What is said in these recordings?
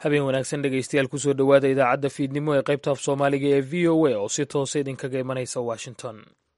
habeen wanaagsan dhegaystayaal kusoo dhowaada idaacadda fiidnimo ee qaybta af soomaaliga ee v o a oo si toosa idinkaga imanaysa washington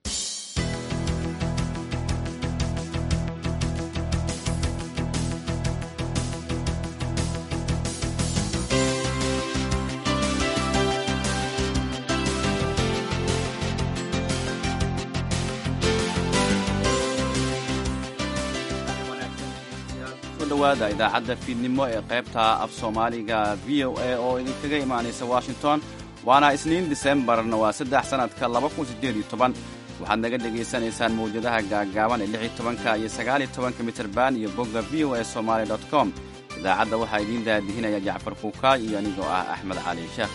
dhawaada idaacadda fiidnimo ee qaybta af soomaaliga v o a oo idinkaga imaanaysa washington waana isniin disembarna waa saddex sannadka waxaad naga dhegaysanaysaan mawjadaha gaagaaban ee lix tobanka iyo sagaaliyo tobanka mitirban iyo bogga v o a somaali dot com idaacadda waxaa idiin daadihinaya jacfar kuukaay iyo anigoo ah axmed cali sheekh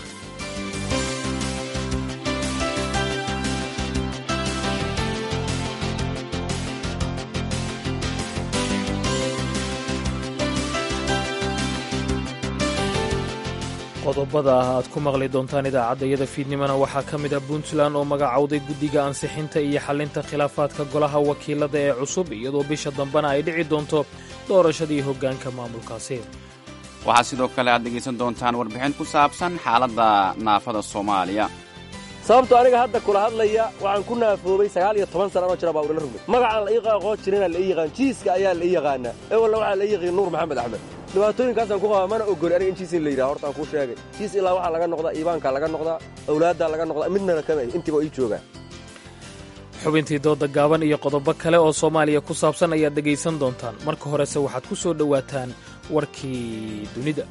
qodobada ah aad ku maqli doontaan idaacadda iyada fiidnimona waxaa ka mid ah puntland oo magacowday guddiga ansixinta iyo xallinta khilaafaadka golaha wakiilada ee cusub iyadoo bisha dambena ay dhici doonto doorashadii hoggaanka maamulkaasi waxaa sidoo kale aad dhegaysan doontaan warbixin ku saabsan xaaladda naafada soomaaliya sababto aniga hadda kula hadlaya waxaan ku naafoobay sagaal iyo toban sana anoo jira baa ulala rugmay magacaan la ii qaaqoo jirina la ii yaqaan jiiska ayaa la ii yaqaanaa ewalna waxaa la ii yaqiin nuur maxamed axmed dhibaatooyinkaasaan ku qabaa mana ogoli aniga in jiis in la yidhaha horta aan kuu sheegay jiis ilaa waxaa laga noqdaa iibaankaa laga noqdaa awlaaddaa laga noqdaa midnana kama intiiba ii joogaan xubintii dooda gaaban iyo qodobo kale oo soomaaliya ku saabsan ayaad dhegaysan doontaan marka horese waxaad ku soo dhowaataan warkii dunida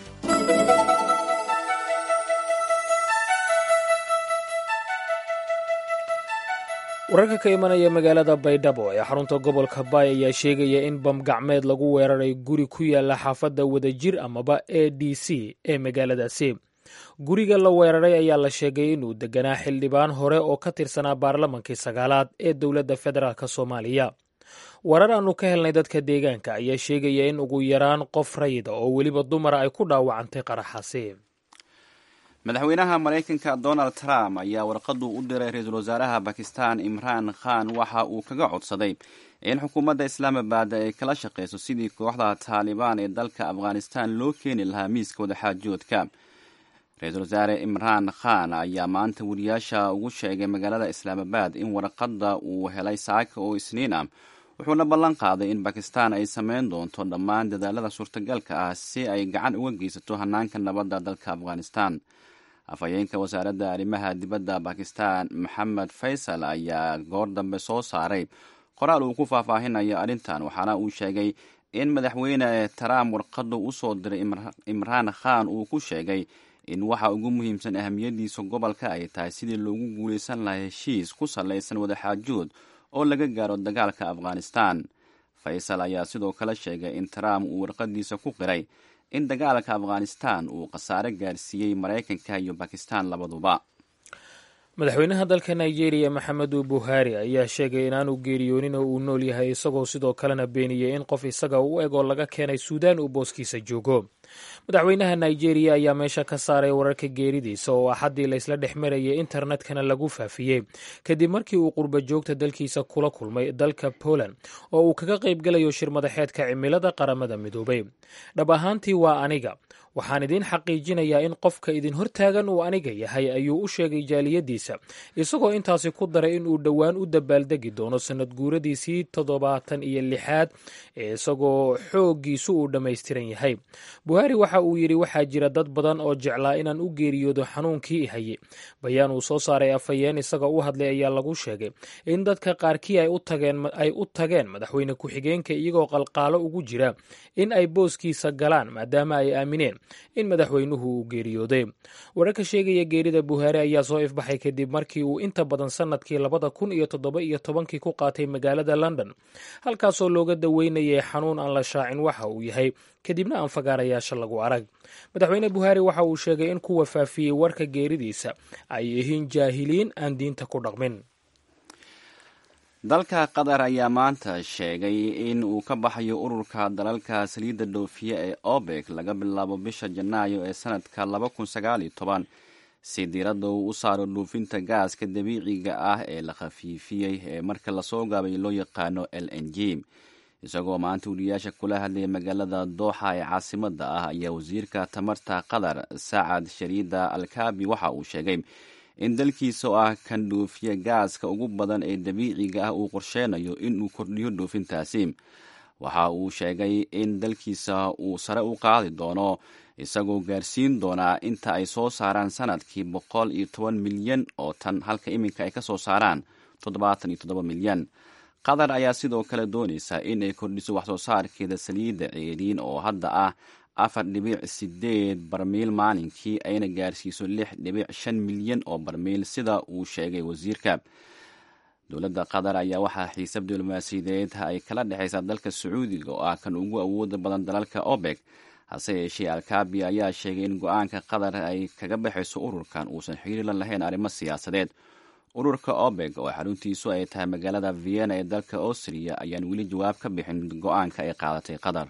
wararka ka imanaya magaalada baydhabo ee xarunta gobolka baay ayaa sheegaya in bamgacmeed lagu weeraray guri ku yaala xaafadda wadajir amaba a d c ee magaaladaasi guriga la weeraray ayaa la sheegay inuu deganaa xildhibaan hore oo ka tirsanaa baarlamankii sagaalaad ee dowladda federaalk soomaaliya warar aannu ka helnay dadka deegaanka ayaa sheegaya in ugu yaraan qof rayida oo weliba dumara ay ku dhaawacantay qaraxaasi madaxweynaha maraykanka donald trump ayaa warqadu u diray ra-iisul wasaaraha bakistan imraan khan waxa uu kaga codsaday in xukuumadda islaamabad ay kala shaqayso sidii kooxda taalibaan ee dalka afghanistan loo keeni lahaa miiska wadaxaajoodka ra-iisul wasaare imraan khan ayaa maanta wariyaasha ugu sheegay magaalada islaamabad in warqadda uu helay saaka oo isniin ah wuxuuna ballan qaaday in bakistan ay sameyn doonto dhammaan dadaalada suurtagalka ah si ay gacan uga geysato hanaanka nabadda dalka afghanistan afhayeenka wasaaradda arrimaha dibadda bakistan maxamed faysal ayaa goor dambe soo saaray qoraal uu ku faahfaahinayo arrintan waxaana uu sheegay in madaxweyne trump warqadu u soo diray imraan khan uu ku sheegay in waxa ugu muhiimsan ahamiyadiisa gobolka ay tahay sidii loogu guulaysan lahaa heshiis ku sallaysan wadaxaajood oo laga gaaro dagaalka afghanistan faysal ayaa sidoo kale sheegay in trump uu warqadiisa ku qiray in dagaalka afghanistan uu khasaare gaarsiiyey maraykanka iyo bakistan labaduba madaxweynaha dalka nigeria maxamedu buhari ayaa sheegay inaanu geeriyoonin oo uu nool yahay isagoo sidoo kalena beeniyey in qof isaga u eg oo laga keenay suudaan uu booskiisa joogo madaxweynaha nigeria ayaa meesha ka saaray wararka geeridiisa oo axaddii laysla dhex marayay internetkana lagu faafiyey kadib markii uu qurba joogta dalkiisa kula kulmay dalka poland oo uu kaga qayb galayo shir madaxeedka cimilada qaramada midoobay dhab ahaantii waa aniga waxaan idiin xaqiijinayaa in qofka idin hortaagan uu aniga yahay ayuu u sheegay jaaliyadiisa isagoo intaasi ku daray in uu dhowaan u dabaaldegi doono sanad guuradiisii toddobaatan iyo lixaad ee isagoo xooggiisu uu dhammaystiran yahay buhari waxa uu yidhi waxaa jira dad badan oo jeclaa inaan u geeriyoodo xanuunkii i haye bayaan uu soo saaray afhayeen isaga u hadlay ayaa lagu sheegay in dadka qaarkii ay u tageen madaxweyne ku-xigeenka iyagoo qalqaalo ugu jira in ay booskiisa galaan maadaama ay aamineen in madaxweynuhu uu geeriyooday wararka sheegaya geerida buhaari ayaa soo ifbaxay kadib markii uu inta badan sannadkii labada kun iyo toddoba iyo tobankii ku qaatay magaalada london halkaasoo looga daweynayay xanuun aan la shaacin waxa uu yahay kadibna aan fagaarayaasha lagu arag madaxweyne buhaari waxa uu sheegay in kuwa faafiyey warka geeridiisa ay yihiin jaahiliin aan diinta ku dhaqmin dalka qatar ayaa maanta sheegay in uu ka baxayo ururka dalalka saliidda dhoofiya ee obek laga bilaabo bisha janaayo ee sanadka laba kun sagaaliyo toban si diiradda uu u saaro dhuufinta gaaska dabiiciga ah ee la khafiifiyey ee marka lasoo gaabay loo yaqaano l n g isagoo maanta wariyaasha kula hadlaya magaalada dooxa ee caasimada ah ayaa wasiirka tamarta qatar sacad shariida alkaabi waxa uu sheegay in dalkiisa oo ah kan dhoofiya gaaska ugu badan ee dabiiciga ah uu qorsheynayo inuu kordhiyo dhoofintaasi waxa uu sheegay in dalkiisa uu sare u qaadi doono isagoo gaarsiin doonaa inta ay soo saaraan sanadkii boqol iyo toban milyan oo tan halka iminka ay ka soo saaraan toddobaatan iyo toddoba milyan qatar ayaa sidoo kale doonaysa in ay kordhiso waxsoo saarkeeda saliidda ceeriin oo hadda ah afar dhibic sideed barmiil maalinkii ayna gaarsiiso lix dhibic shan milyan oo barmiil sida uu sheegay wasiirka dowladda qatar ayaa waxaa xiisab diblomaasiyadeed ay kala dhexaysaa dalka sacuudiga oo ah kan ugu awooda badan dalalka obeg hase yeeshee alkaabi ayaa sheegay in go-aanka qatar ay kaga baxayso ururkan uusan xiriir la lahayn arrimo siyaasadeed ururka obeg oo xaruntiisu ay tahay magaalada vienna ee dalka austria ayaan weli jawaab ka bixin go-aanka ay qaadatay qatar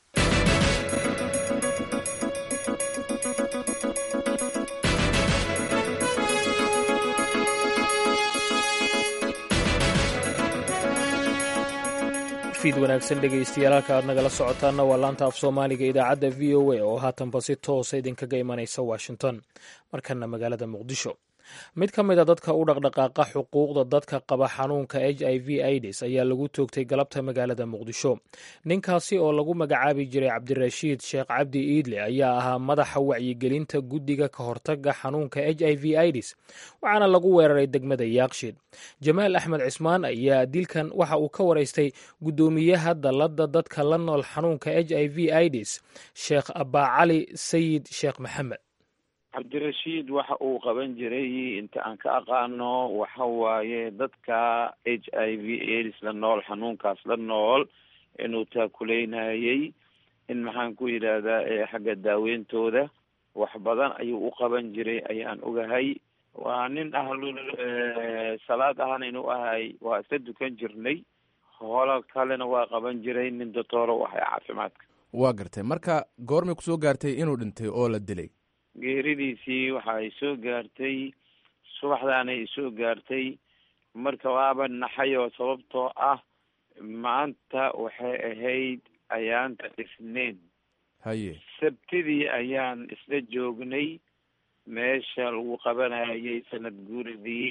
fiid wanaagsan dhegaystayaal halka aad nagala socotaanna waa laanta af soomaaliga idaacadda v o a oo haatanba si toosa idinkaga imanaysa washington markana magaalada muqdisho mid ka mid a dadka u dhaqdhaqaaqa xuquuqda dadka qaba xanuunka h i v aids ayaa lagu toogtay galabta magaalada muqdisho ninkaasi oo lagu magacaabi jiray cabdirashiid sheekh cabdi iidle ayaa ahaa madaxa wacyigelinta guddiga ka hortaga xanuunka h i v aids waxaana lagu weeraray degmada yaaqshiid jamaal axmed cismaan ayaa dilkan waxa uu ka waraystay guddoomiyaha dallada dadka la nool xanuunka h i v aids sheekh abaacali sayid sheekh maxamed cabdirashiid waxa uu qaban jiray inta aan ka aqaano waxa waaye dadka h i v aids la nool xanuunkaas la nool inuu taakuleynayay in maxaan ku yidhaahdaa xagga daaweyntooda wax badan ayuu u qaban jiray ayaan ogahay waa nin ahlul salaad ahana inuu ahay waa iska dukan jirnay holo kalena waa qaban jiray nin doctooro u ahay caafimaadka waa gartay marka goormay kusoo gaartay inuu dhintay oo la dilay geeridiisii waxa ay soo gaartay subaxdaanay isoo gaartay marka waaba naxay oo sababtoo ah maanta waxay ahayd ayaanta isniin haye sabtidii ayaan isla joognay meesha lagu qabanayay sanad guuridii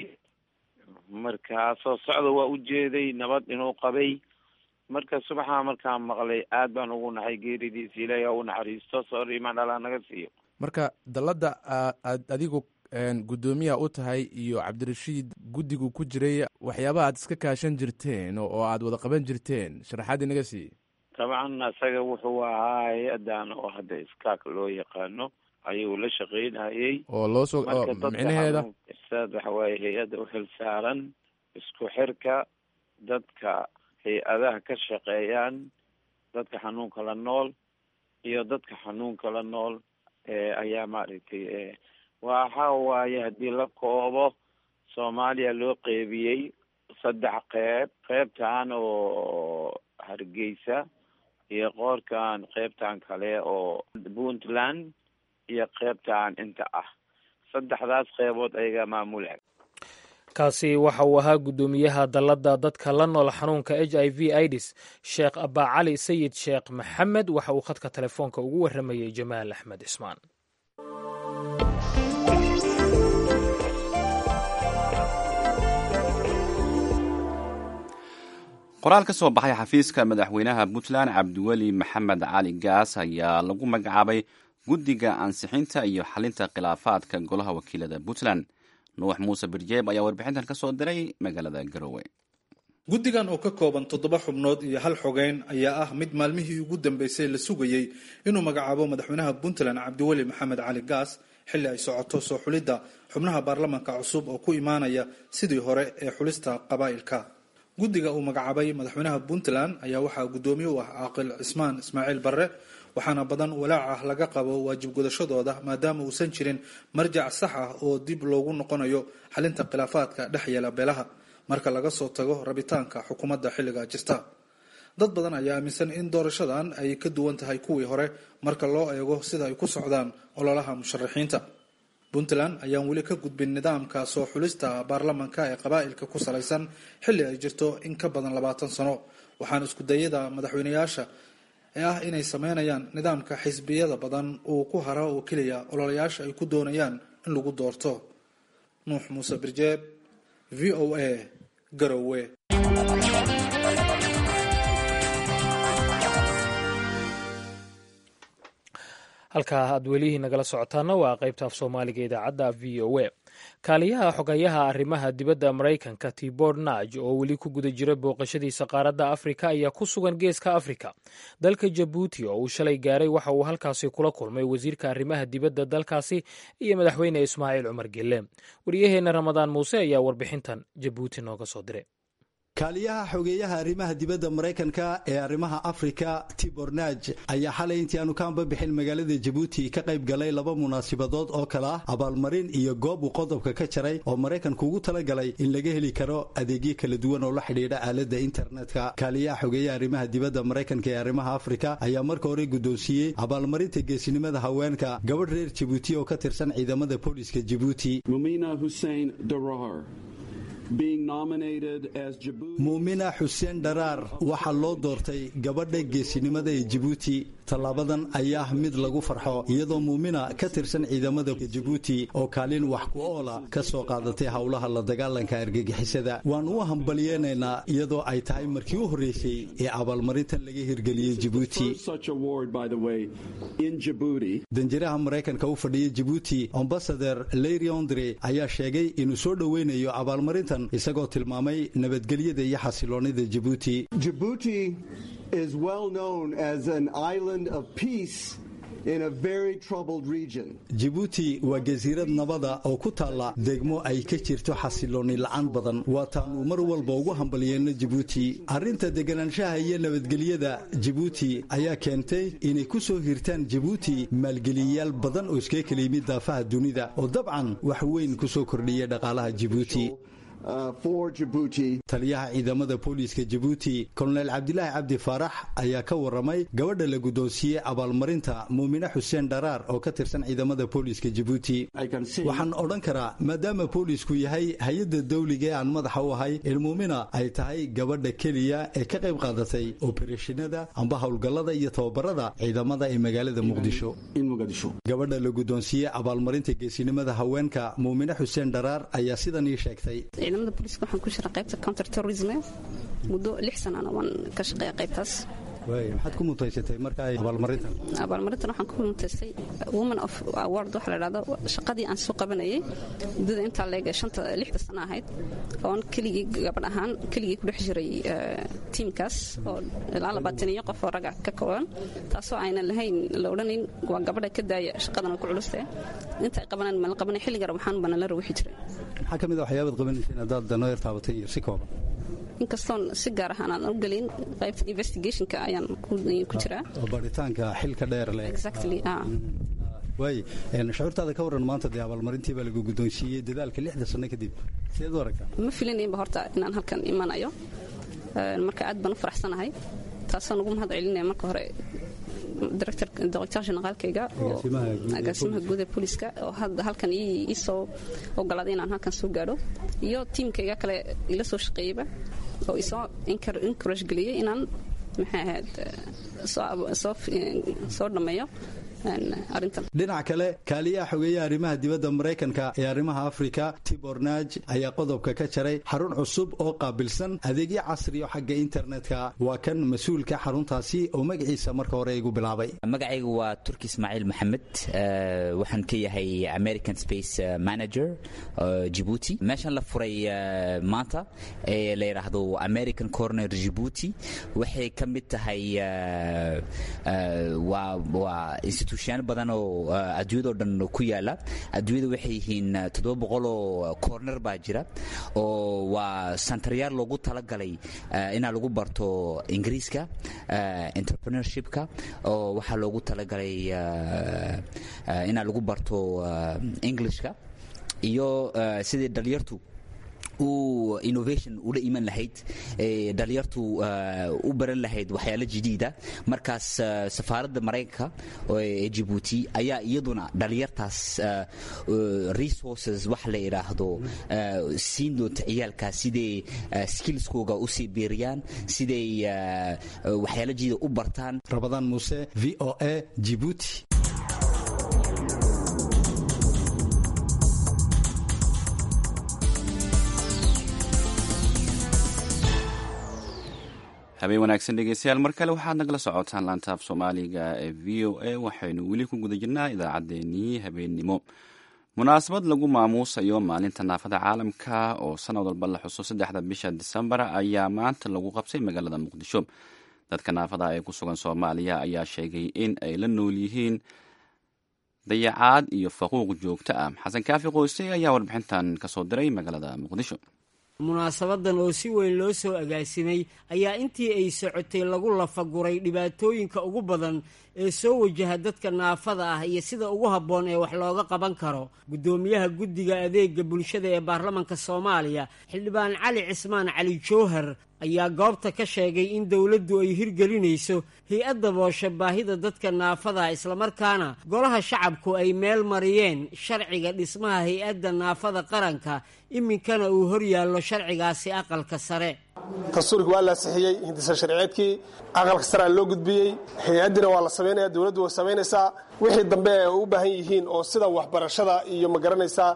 markaa soo socda waa u jeeday nabad inuu qabay marka subaxaa markaan maqlay aad baan ugu naxay geeridiisi ilaahi ha u naxariisto soor imaan alaa naga siiyo marka dalladda aad adigu guddoomiyaha u tahay iyo cabdirashiid guddigu ku jiray waxyaabaha aad iska kaashan jirteen oo aad wada qaban jirteen sharaxaad inaga siiye dabcan isaga wuxuu ahaa hay-adan oo hadda iskaak loo yaqaano ayuu la shaqeynayay oo loo soo micnaheeda saad waxa waaye hay-adda u xil saaran isku xirka dadka hay-adaha ka shaqeeyaan dadka xanuunka la nool iyo dadka xanuunka la nool ayaa maaragtay waxa waaye haddii la koobo soomaaliya loo qeybiyey saddex qeyb qeybtan oo hargeysa iyo qoorkan qeybtan kale oo puntland iyo qeybtan inta ah saddexdaas qeybood ayaga maamula kaasi waxa uu ahaa guddoomiyaha dalladda dadka la nool xanuunka h i v aids sheekh abaacali sayid sheekh maxamed waxa uu khadka telefoonka ugu warramayey jamaal axmed cismaan qoraal ka soo baxay xafiiska madaxweynaha puntland cabdiweli maxamed cali gaas ayaa lagu magacaabay guddiga ansixinta iyo xalinta khilaafaadka golaha wakiilada puntland nuux muuse birjeeb ayaa warbixintan ka soo diray magaalada garowe guddigan oo ka kooban toddoba xubnood iyo hal xogeyn ayaa ah mid maalmihii ugu dambeysay la sugayey inuu magacaabo madaxweynaha puntland cabdiweli maxamed cali gaas xilli ay socoto soo xulidda xubnaha baarlamanka cusub oo ku imaanaya sidii hore ee xulista qabaa'ilka guddiga uu magacaabay madaxweynaha puntland ayaa waxaa guddoomiye u ah caaqil cismaan ismaaciil barre waxaana badan walaac ah laga qabo waajib gudashadooda maadaama uusan jirin marjac sax ah oo dib loogu noqonayo xalinta khilaafaadka dhex yeela beelaha marka laga soo tago rabitaanka xukuumadda xilliga jirta dad badan ayaa aaminsan in doorashadan ay ka duwan tahay kuwii hore marka loo eego sida ay ku socdaan ololaha musharaxiinta puntland ayaan weli ka gudbin nidaamka soo xulista baarlamanka ee qabaa'ilka ku salaysan xilli ay jirto in ka badan labaatan sano waxaana iskudayada madaxweyneyaasha ee ah inay sameynayaan nidaamka xisbiyada badan uu ku hara oo keliya ololayaasha ay ku doonayaan in lagu doorto nuux muuse birjeeb v o a garowe halkaa aad welihii nagala socotaana waa qaybta af soomaaliga idaacadda v o a kaaliyaha xogayaha arrimaha dibadda maraykanka tibor naj oo weli ku guda jira booqashadiisa qaaradda afrika ayaa ku sugan geeska afrika dalka jabuuti oo uu shalay gaaray waxa uu halkaasi kula kulmay wasiirka arrimaha dibadda dalkaasi iyo madaxweyne ismaaciil cumar gelle wariyaheenna ramadaan muuse ayaa warbixintan jabuuti nooga soo diray kaaliyaha xogeeyaha arrimaha dibadda maraykanka ee arrimaha afrika tibornaj ayaa xalay intii aanu ka anbabixin magaalada jabuuti ka qayb galay laba munaasibadood oo kale ah abaalmarin iyo goob uu qodobka ka jaray oo maraykanku ugu talagalay in laga heli karo adeegyo kala duwan oo la xidhiidha aaladda internetka kaaliyaha xogeeyaha arrimaha dibadda maraykanka ee arrimaha afrika ayaa marka hore guddoonsiiyey abaalmarinta geesinimada haweenka gabadh reer jabuuti oo ka tirsan ciidamada booliska jabuuti muumina xuseen dharaar waxaa loo doortay gabadha geesinimada ee jabuuti tallaabadan ayaa mid lagu farxo iyadoo muumina ka tirsan ciidamada jabuuti oo kaalin wax ku oola ka soo qaadatay howlaha la dagaalanka argagixisada waan u hambalyeenaynaa iyadoo ay tahay markii u horreysay ee abaalmarintan laga hirgeliyey jabuuti danjiraha maraykanka u fadhiya jabuuti ambasader leyri ondre ayaa sheegay inuu soo dhoweynayo abaalmarintan isagoo tilmaamay nabadgelyada iyo xasiloonida jabuuti Djibouti is well known as an island of peace in a very troubled region. jabuuti waa jasiirad nabada oo ku taalla degmo ay ka jirto xasilooni la'aan badan waataannu mar walba ugu hambalyeeno jabuuti arrinta deganaanshaha iyo nabadgelyada jabuuti ayaa keentay inay ku soo hirtaan jabuuti maalgeliyayaal badan oo iskaga kala yimid daafaha dunida oo dabcan wax weyn ku soo kordhiya dhaqaalaha jabuuti Uh, for Djibouti. taliyaha ciidamada booliiska jabuuti kolonel cabdilaahi cabdi faarax ayaa ka waramay gabadha la guddoonsiiyey abaalmarinta muumine xuseen dharaar oo ka tirsan ciidamada booliiska jabuuti waxaan odhan karaa maadaama boolisku yahay hay-adda dawliga ee aan madaxa u ahay in muumina ay tahay gabadha keliya ee ka qayb qaadatay obereshinada amba howlgallada iyo tababarada ciidamada ee magaalada muqdisho gabadha la guddoonsiiyey abaalmarinta geesinimada haweenka muumine xuseen dharaar ayaa sidan ii sheegtay ciidamada booliiska waxaan ku jiraa qaybta counter terrorism muddo lix sanana waan ka shaqeeya qaybtaas maxaad ku mutaysatay marka ay abaalmarintan abaalmarintan waxaan ku mutaystay woman of award waxa la dhahdo shaqadii aan soo qabanayay muddada intaa leeg shanta lixda sano ahayd oon keligii gabadh ahaan keligii ku dhex jiray tiimkaas oo ilaa labaatan iyo qof oo raga ka kooban taasoo aynan lahayn la odhanayn waa gabadha ka daaya shaqadan way ku culustae inta ay qabanaan ma la qabanay xilliga waxaan bana la rawixi jiray maxaa ka mid a waxyaabaad qabanayseen haddaad danoo yar taabatay iyo si kooban inkastoon si gaar ahaan aan u gelin qaybta investigationka ayaan ku jiraa oo baaritaanka xilka dheer leh exactly ah waay shucuurtaada ka waran maanta dee abaalmarintii baa lagu guddoonsiiyey dadaalka lixda sano kadib sideed u aragtaa ma filinaynba horta inaan halkan imanayo marka aad baan u faraxsanahay taasoo ugu mahad celinaya marka hore director generaalkayga oo agaasimaha guud ee booliiska oo hadda halkan ii soo ogolaaday inaan halkan soo gaadho iyo tiimkayga kale ila soo shaqeeyeyba oo isoo encourage geliyey inaan maxay ahayd soo dhammeeyo dhinac kale kaaliyaha xogeeyaha arrimaha dibadda maraykanka ee arrimaha afrika tibor naj ayaa qodobka ka jaray xarun cusub oo qaabilsan adeegyo casriyo xagga internetka waa kan mas-uulka xaruntaasi oo magaciisa marka hore igu bilaabay magacaygu waa turki ismaaciil maxamed waxaan ka yahay american space manager jibuuti meeshan la furay maanta ee la yidhaahdo american corner jibuuti waxay ka mid tahay waa institution badan oo adduunyado dhan ku yaala adduunyada waxay yihiin toddoba boqol oo corner baa jira oo waa santaryaal loogu talagalay inaa lagu barto ingiriiska entrepreneurshipka oo waxaa loogu talagalay inaa lagu barto englishka iyo sidii dhalinyartu u innovation ula iman lahayd dhalinyartu u baran lahayd waxyaalo jadiida markaas safaaradda maraykanka ee jibuuti ayaa iyaduna dhalinyartaas resources wax la idhaahdo siin doonta ciyaalkaas siday skillskooga usii biiriyaan siday waxyaalo jadiida u bartaan rabadaan muuse v o a jibuuti habeen wanaagsan dhegeystayaal mar kale waxaad nagala socotaan laantaaf soomaaliga ee v o a waxaynu weli ku guda jirnaa idaacaddeenii habeennimo munaasabad lagu maamuusayo maalinta naafada caalamka oo sanad walba la xuso saddexda bisha disembar ayaa maanta lagu qabsay magaalada muqdisho dadka naafada ee ku sugan soomaaliya ayaa sheegay in ay la nool yihiin dayacaad iyo faquuq joogto ah xasan kaafi qoyse ayaa warbixintan kasoo diray magaalada muqdisho munaasabadan oo si weyn loo soo agaasimay ayaa intii ay socotay lagu lafaguray dhibaatooyinka ugu badan ee soo wajaha dadka naafada ah iyo sida ugu habboon ee wax looga qaban karo guddoomiyaha guddiga adeega bulshada ee baarlamanka soomaaliya xildhibaan cali cismaan cali jowhar ayaa goobta ka sheegay in dowladdu ay hirgelinayso hay-adda booshe baahida dadka naafada islamarkaana golaha shacabku ay meel mariyeen sharciga dhismaha hay-adda naafada qaranka iminkana uu hor yaallo sharcigaasi aqalka sare dastuurkii waa la ansixiyey hindisa sharciyeedkii aqalka saraa loo gudbiyey hay-addina waa la samaynaya dowladdu way samaynaysaa wixii dambe ay u baahan yihiin oo sida waxbarashada iyo ma garanaysaa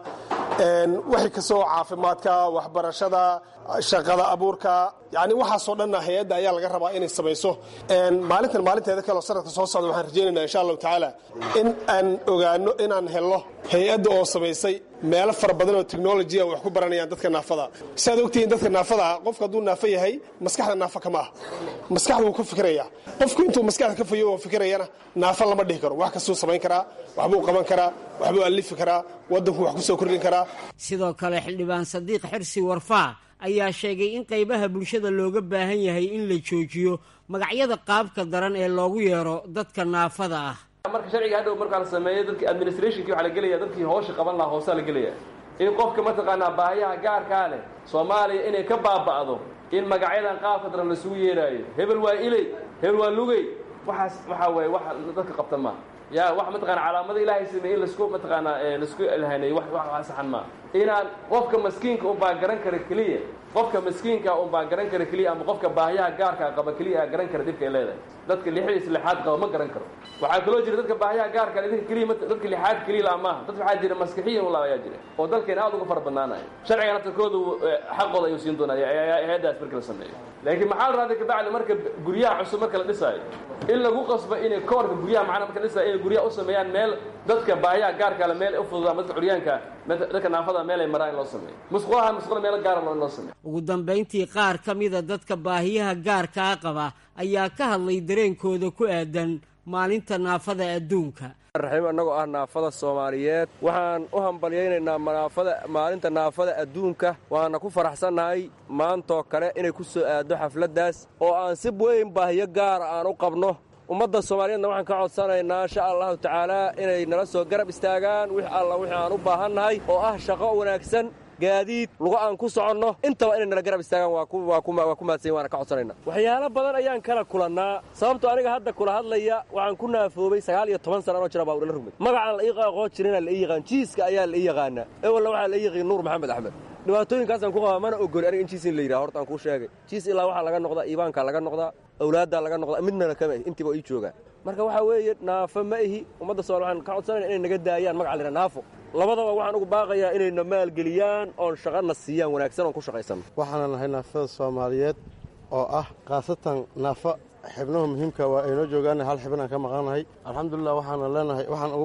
wixii kasoo caafimaadka waxbarashada shaqada abuurka yani waxaasoo dhanna hay-adda ayaa laga rabaa inay samayso maalintan maalinteeda kaleo sanadka soo socda waxaan rajaynayna insha allahu tacaala in aan ogaano inaan helno hay-adda oo samaysay meelo fara badan oo technolojiya wax ku baranayaan dadka naafada siaad ogtihiin dadka naafada qofku hadduu naafo yahay maskaxda naafo kama ah maskaxda wuu ka fikiraya qofku intuu maskaxda ka fayo oo fikirayana naafo lama dhihi karo wax kastuu samayn karaa waxbuu qaban karaa waxbuu alifi karaa waddanku wax kusoo kordhin karaa sidoo kale xildhibaan sadiiq xirsi warfaa ayaa sheegay in qaybaha bulshada looga baahan yahay in la joojiyo magacyada qaabka daran ee loogu yeero dadka naafada ah marka sharciga hadhow markaa la sameeyo dadki administrationkii waxaa la gelaya dadkii hoosha qaban lahaa hoosaa la gelaya in qofka mataqaanaa baahiyaha gaarkaa leh soomaaliya inay ka baaba'do in magacyadan qaabka daran lasugu yeeraayo hebel waa iley hebel waa lugey waxaas waxaa waye wax dadka qabta maa ya wax mataqana calaamada ilaahay sameeye in lasku mataqaanaa lasku ilhaneeyo wax wax saxan maa inaan qofka maskiinka unbaa garan kara keliya qofka maskiinka unbaa garan kara keliya ama qofka baahiyaha gaarkaa qaba keliya garan kara dhibka ay leedahay dadka lixdiis lixaad qaba ma garan karo waxaa kaloo jira dadka baahiyaha gaarka idinka keliya dadka lixaad keliya la maaha dad waxaa jira maskixiyan ula ayaa jira oo dalkeena aad uga fara badnaanaya sharcigan naftarkoodu xaqooda ayuu siin doonaa hay-addaas marka la sameeyo laakiin maxaa la raada kabacdi marka guryaha cusub marka la dhisaayo in lagu qasbo inay koorka guryaha macna marka la dhisaayo inay guryaha u sameeyaan meel dadka baahiyaha gaarka le meel u fududaan dadka curyaanka dadka naafada meel ay maraan in loo sameeyo musqulaha musqula meel gaara in loo sameeyo ugu dambayntii qaar ka mida dadka baahiyaha gaarkaa qaba ayaa ka hadlay dareenkooda ku aadan maalinta naafada adduunka raxiim annagoo ah naafada soomaaliyeed waxaan u hambalyaynaynaa naafada maalinta naafada adduunka waana ku faraxsannahay maantoo kale inay ku soo aaddo xafladdaas oo aan si weyn baahiyo gaara aan u qabno ummadda soomaaliyeedna waxaan ka codsanaynaa insha allahu tacaalaa inay nala soo garab istaagaan wix alla wixii aan u baahannahay oo ah shaqo wanaagsan gaadiid lugo aan ku soconno intaba inay nala garab istaagaan waa ku mahadsan waana ka codsanayna waxyaalo badan ayaan kala kulannaa sababtoo aniga hadda kula hadlaya waxaan ku naafoobay sagaal iyo toban sana anoo jira baa udhala rugmay magacaan la ii aqoon jirina la ii yaqaan jiiska ayaa la ii yaqaanaa ewalna waxaa la ii yaqiin nuur maxamed axmed dhibaatooyinkaasaan ku qabaa mana ogoli aniga in jiis in la yidhaha horta aan kuu sheegay jiis ilaa waxaa laga noqdaa iibaankaa laga noqdaa awlaaddaa laga noqdaa midnana kama ihi intiiba ii joogaan marka waxaa weeye naafo ma ihi ummadda somal waxaan ka codsanayna inay naga daayaan magaca la yidhaha naafo labadaba waxaan ugu baaqayaa inayna maalgeliyaan oon shaqana siiyaan wanaagsan oon ku shaqaysanno waxaana nahay naafada soomaaliyeed oo ah khaasatan naafo xibnaha muhiimka waa aynoo joogaana hal xibnaan ka maqannahay alxamdulilah waxaana leenahay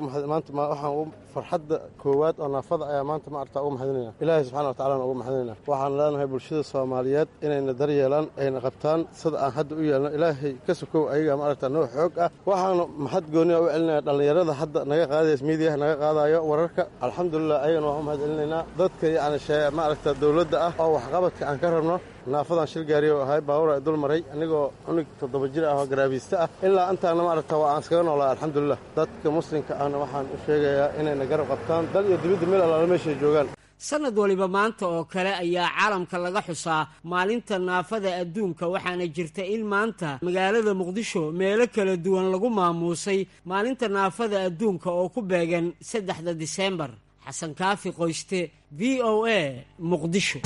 waxaan ugu farxadda koowaad oo naafada ayaa maanta ma artaa ugu maxadinayna ilaahay subxana watacalana ugu maxadinayna waxaan leenahay bulshada soomaaliyeed inayna daryeelaan ayna qabtaan sida aan hadda u yeelno ilaahay ka sukow ayaga ma aragtaa noo xoog ah waxaana maxad gooniya u celinaya dhallinyarada hadda naga qaadays miidiyaha naga qaadayo wararka alxamdulilah ayagana waan u mahad celinaynaa dadka yacni ma aragtaa dowladda ah oo waxqabadka aan ka rabno naafadan shil gaariyo ahay baawur ay dul maray anigoo cunug toddoba jir ah oo garaabiista ah ilaa intaana ma aragta waa aan iskaga noolaa alxamdulilah dadka muslimka ahna waxaan u sheegayaa inayna garab qabtaan dal iyo dibidda meel allaala meeshay joogaan sanad waliba maanta oo kale ayaa caalamka laga xusaa maalinta naafada adduunka waxaana jirta in maanta magaalada muqdisho meelo kala duwan lagu maamuusay maalinta naafada adduunka oo ku beegan saddexda diseembar xasan kaafi qoyste v o a muqdisho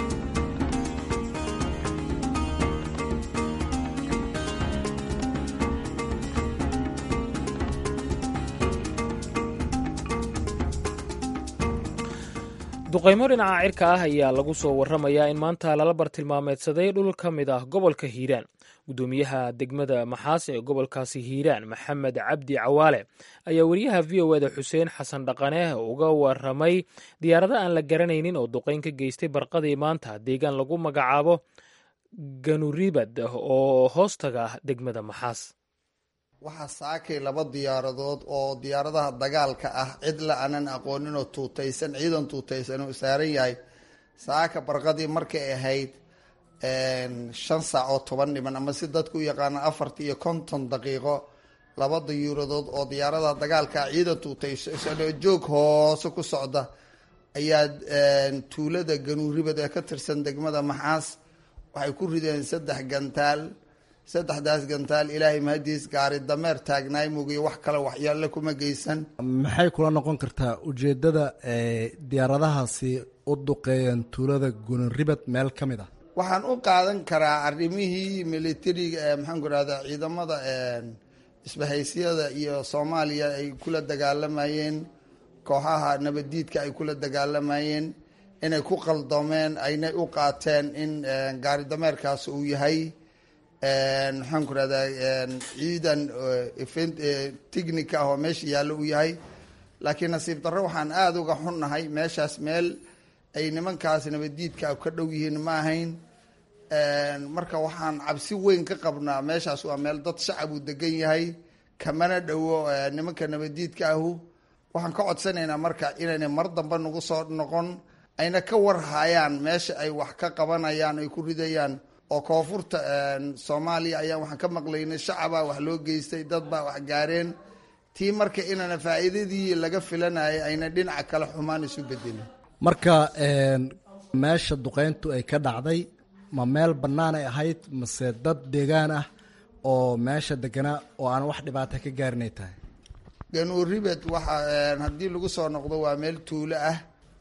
duqaymo dhinaca cirka ah ayaa lagu soo warramayaa in maanta lala bartilmaameedsaday dhul ka mid ah gobolka hiiraan guddoomiyaha degmada maxaas ee gobolkaasi hiiraan maxamed cabdi cawaale ayaa weriyaha v o eda xuseen xasan dhaqane uga waramay diyaarado aan la garanaynin oo duqayn ka geystay barqadii maanta deegaan lagu magacaabo ganuribad oo hoostaga ah degmada maxaas waxaa saakay laba diyaaradood oo diyaaradaha dagaalka ah cid la aanan aqoonin oo tuutaysan ciidan tuutaysan oo saaran yahay saaka barqadii markay ahayd shan saac oo toban dhiman ama si dadku u yaqaana afartii iyo konton daqiiqo laba diyuuradood oo diyaaradaha dagaalka ah ciidan tuutaysan oo joog hoose ku socda ayaa tuulada ganuuribad ee ka tirsan degmada maxaas waxay ku rideen saddex gantaal saddexdaas gantaal ilaahay mahadiis gaari dameer taagnaay mugiyo wax kale waxyaale kuma geysan maxay kula noqon kartaa ujeedada diyaaradahaasi u duqeeyeen tuulada gunuribad meel ka mid ah waxaan u qaadan karaa arrimihii militariga ee maxaanku rahda ciidamada isbahaysyada iyo soomaaliya ay kula dagaalamayeen kooxaha nabaddiidka ay kula dagaalamayeen inay ku qaldoomeen aynay u qaateen in gaari dameerkaas uu yahay maxaan ku rahdaa ciidan technica ah oo meesha yaallo uu yahay laakiin nasiib darro waxaan aada uga xunnahay meeshaas meel ay nimankaas nabaddiidka ka dhow yihiin ma ahayn marka waxaan cabsi weyn ka qabnaa meeshaas waa meel dad shacab uu degan yahay kamana dhowo nimanka nabaddiidka ahu waxaan ka codsanaynaa marka inaynay mar dambe nagu soo noqon ayna ka warhayaan meesha ay wax ka qabanayaan ay ku ridayaan oo koonfurta soomaaliya ayaan waxaan ka maqlaynay shacabaa wax loo geystay dad baa wax gaareen tii marka inana faa'iidadii laga filanayay ayna dhinaca kale xumaan isu bedelin marka meesha duqeyntu ay ka dhacday ma meel bannaan ay ahayd mase dad deegaan ah oo meesha deganaa oo aan wax dhibaata ka gaarinay tahay ganuuribed waxa haddii lagu soo noqdo waa meel tuulo ah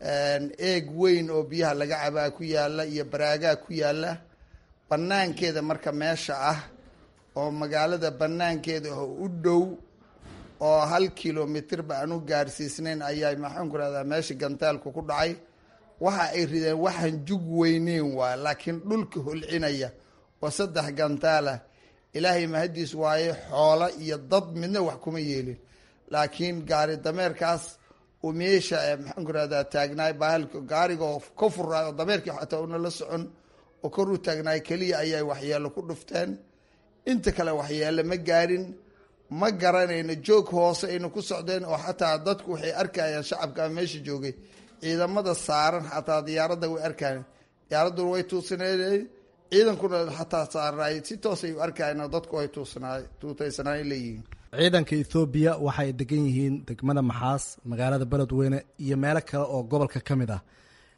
eeg weyn oo biyaha laga cabaa ku yaala iyo baraagaa ku yaala banaankeeda marka meesha ah oo magaalada banaankeeda oo u dhow oo hal kilomitirba aan u gaarsiisnayn ayaa maxaan ku rahdaa meesha gantaalku ku dhacay waxa ay rideen waxaan jug weyneyn waa laakiin dhulka holcinaya oo saddex gantaalah ilaahay mahadiis waaye xoolo iyo dad midna wax kuma yeelin laakiin gaari dameerkaas uu meesha maxaan ku rahdaa taagnaay bahalka gaariga oo ka furaayo oo dameerkii xataa una la socon oo kor u taagnaay keliya ayay waxyeelo ku dhufteen inta kale waxyeelo ma gaarin ma garanayno joog hoose ayna ku socdeen oo xataa dadku waxay arkayaan shacabka meesha joogay ciidamada saaran xataa diyaaradda way arkayan diyaaraduna way tuusaneen ciidankuna xataa saarnaay si toos ay u arkayan dadku ay tuutaysanaay leeyihiin ciidanka ethoobiya waxay degan yihiin degmada maxaas magaalada beledweyne iyo meelo kale oo gobolka ka mid ah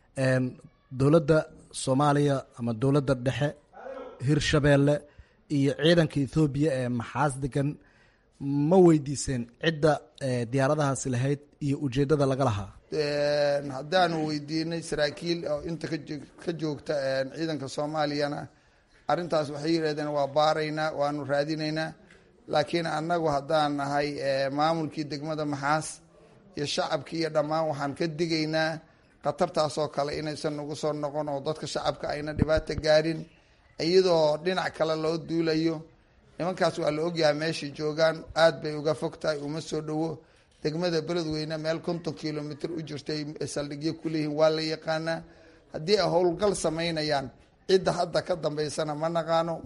dowladda soomaaliya ama dowladda dhexe hirshabeelle iyo ciidanka ethoobiya ee maxaas degan ma weydiiseen cidda diyaaradahaasi lahayd iyo ujeeddada laga lahaa haddaanu weydiinay saraakiil oo inta ka joogta ciidanka soomaaliyana arrintaas waxay yidhahdeen waa baaraynaa waanu raadinaynaa laakiin annagu haddaan nahay maamulkii degmada maxaas iyo shacabkii iyo dhammaan waxaan ka digaynaa khatartaasoo kale inaysan nagu soo noqon oo dadka shacabka ayna dhibaata gaarin iyadoo dhinac kale loo duulayo nimankaas waa la ogyahay meeshay joogaan aad bay uga fog tahay uma soo dhowo degmada beledweyne meel konton kilomitr u jirtay saldhigyo kuleeyihiin waa la yaqaanaa haddii ay howlgal samaynayaan cidda hadda ka dambeysana ma naqaano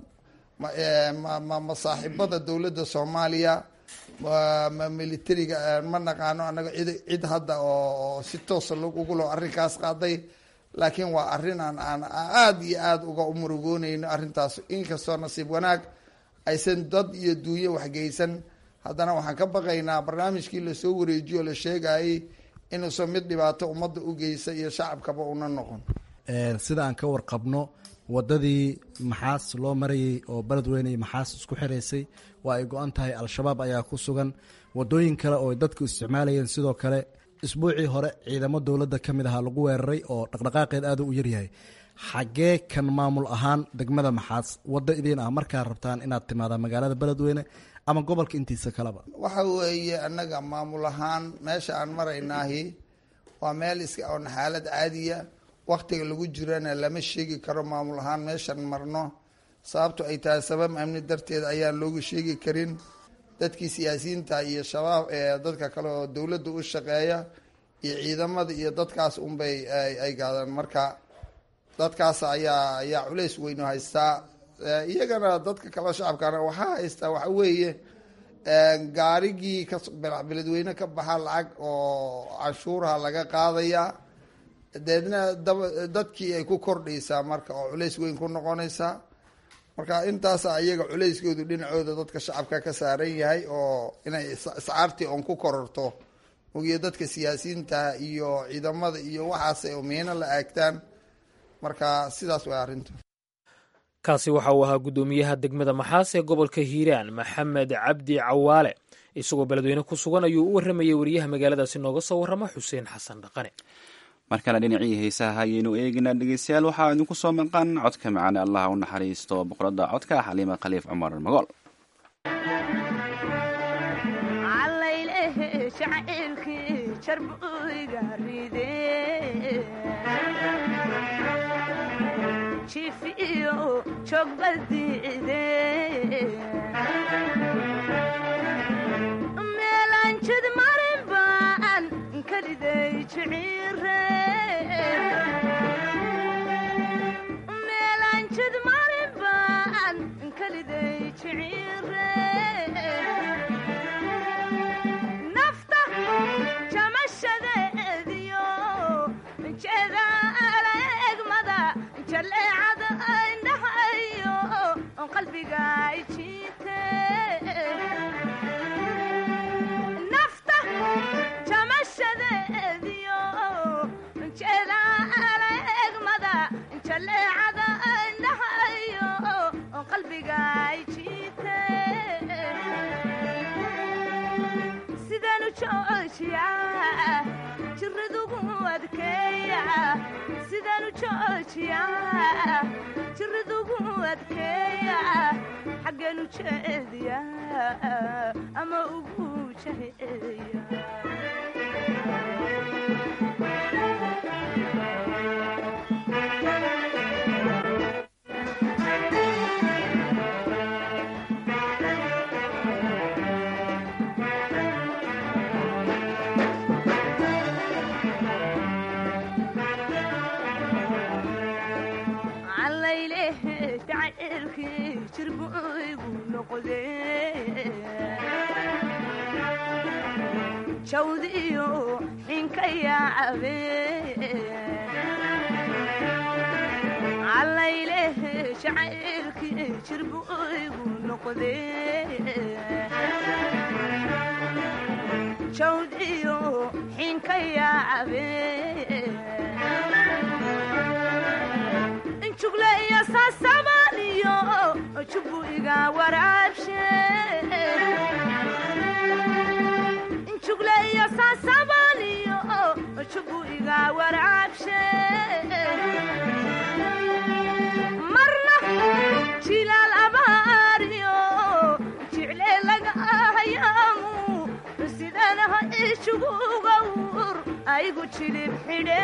ma saaxiibada dowladda soomaaliya ma militariga ma naqaano anaga cid hadda oo si toosa ugulo arrinkaas qaaday laakiin waa arrin aan aan aada iyo aada uga murugoonayno arrintaas inkastoo nasiib wanaag aysan dad iyo duunyo waxgeysan haddana waxaan ka baqaynaa barnaamijkii lasoo wareejiyo la sheegayay inuusan mid dhibaato ummadda u geysa iyo shacabkaba una noqon sida aan ka warqabno wadadii maxaas loo marayey oo beledweyne iyo maxaas isku xiraysay waa ay go-an tahay al-shabaab ayaa ku sugan wadooyin kale oo dadku isticmaalayeen sidoo kale isbuucii hore ciidamo dowladda ka mid ahaa lagu weeraray oo dhaqdhaqaaqeed aada u yaryahay xaggee kan maamul ahaan degmada maxaas waddo idiin ah markaa rabtaan inaad timaadaan magaalada beledweyne ama gobolka intiisa kaleba waxa weeye annaga maamul ahaan meesha aan maraynaahi waa meel iska oon xaalad caadiya waktiga lagu jirana lama sheegi karo maamul ahaan meeshan marno sababto ay tahay sabab amni darteed ayaan loogu sheegi karin dadkii siyaasiyiinta iyo shabaab ee dadka kale oo dowladda u shaqeeya iyo ciidamada iyo dadkaas unbay ay gaadaan marka dadkaas ayaa ayaa culays weynu haystaa iyagana dadka kale shacabkana waxaa haystaa waxa weeye gaarigii ka beledweyne ka baxa lacag oo canshuuraha laga qaadaya deedna dadkii ay ku kordhaysaa marka oo culays weyn ku noqonaysaa marka intaasa iyaga culayskoodu dhinacooda dadka shacabka ka saaran yahay oo inay iscaartii oon ku kororto ogiyo dadka siyaasiyiinta iyo ciidamada iyo waxaas oo miino la aagtaan marka sidaas way arrintu kaasi waxa uu ahaa guddoomiyaha degmada maxaas ee gobolka hiiraan maxamed cabdi cawaale isagoo beledweyne ku sugan ayuu u warramayay wariyaha magaaladaasi nooga soo warrama xuseen xasan dhaqane markana dhinacii heesaha ayaynu eegaynaa dhegeystayaal waxaa idinku soo maqan codka macaane allah u naxariisto boqoradda codka xaliima khaliif cumar magool meelanjid marin baan kaliday meelanjid marin baan kaliday jiciire nafta jamashadeediyo jeedaala egmada jaleecada indhahayo qalbiga jiite nafta jamashadeediyo jeedaala egmada jaleecada indhahayo qalbiga jiite sidanu joojiya jiridugu adkeeya sidanu joojiya jiridugu adkeeya xaggeenu jeediya ama ugu jaheeya jawdiyo xinka yaacabe calayleh jacaylkii jirbu igu noqde jawdiyo xinka yaacabe jugle iyo saasabaniyo jubu iga waraabshe jugle iyo saasabaniyo jubu iga waraabshe marna jilaal abaariyo jicle laga ahayaamu sidanaha ijugugawur aygu jilib xidhe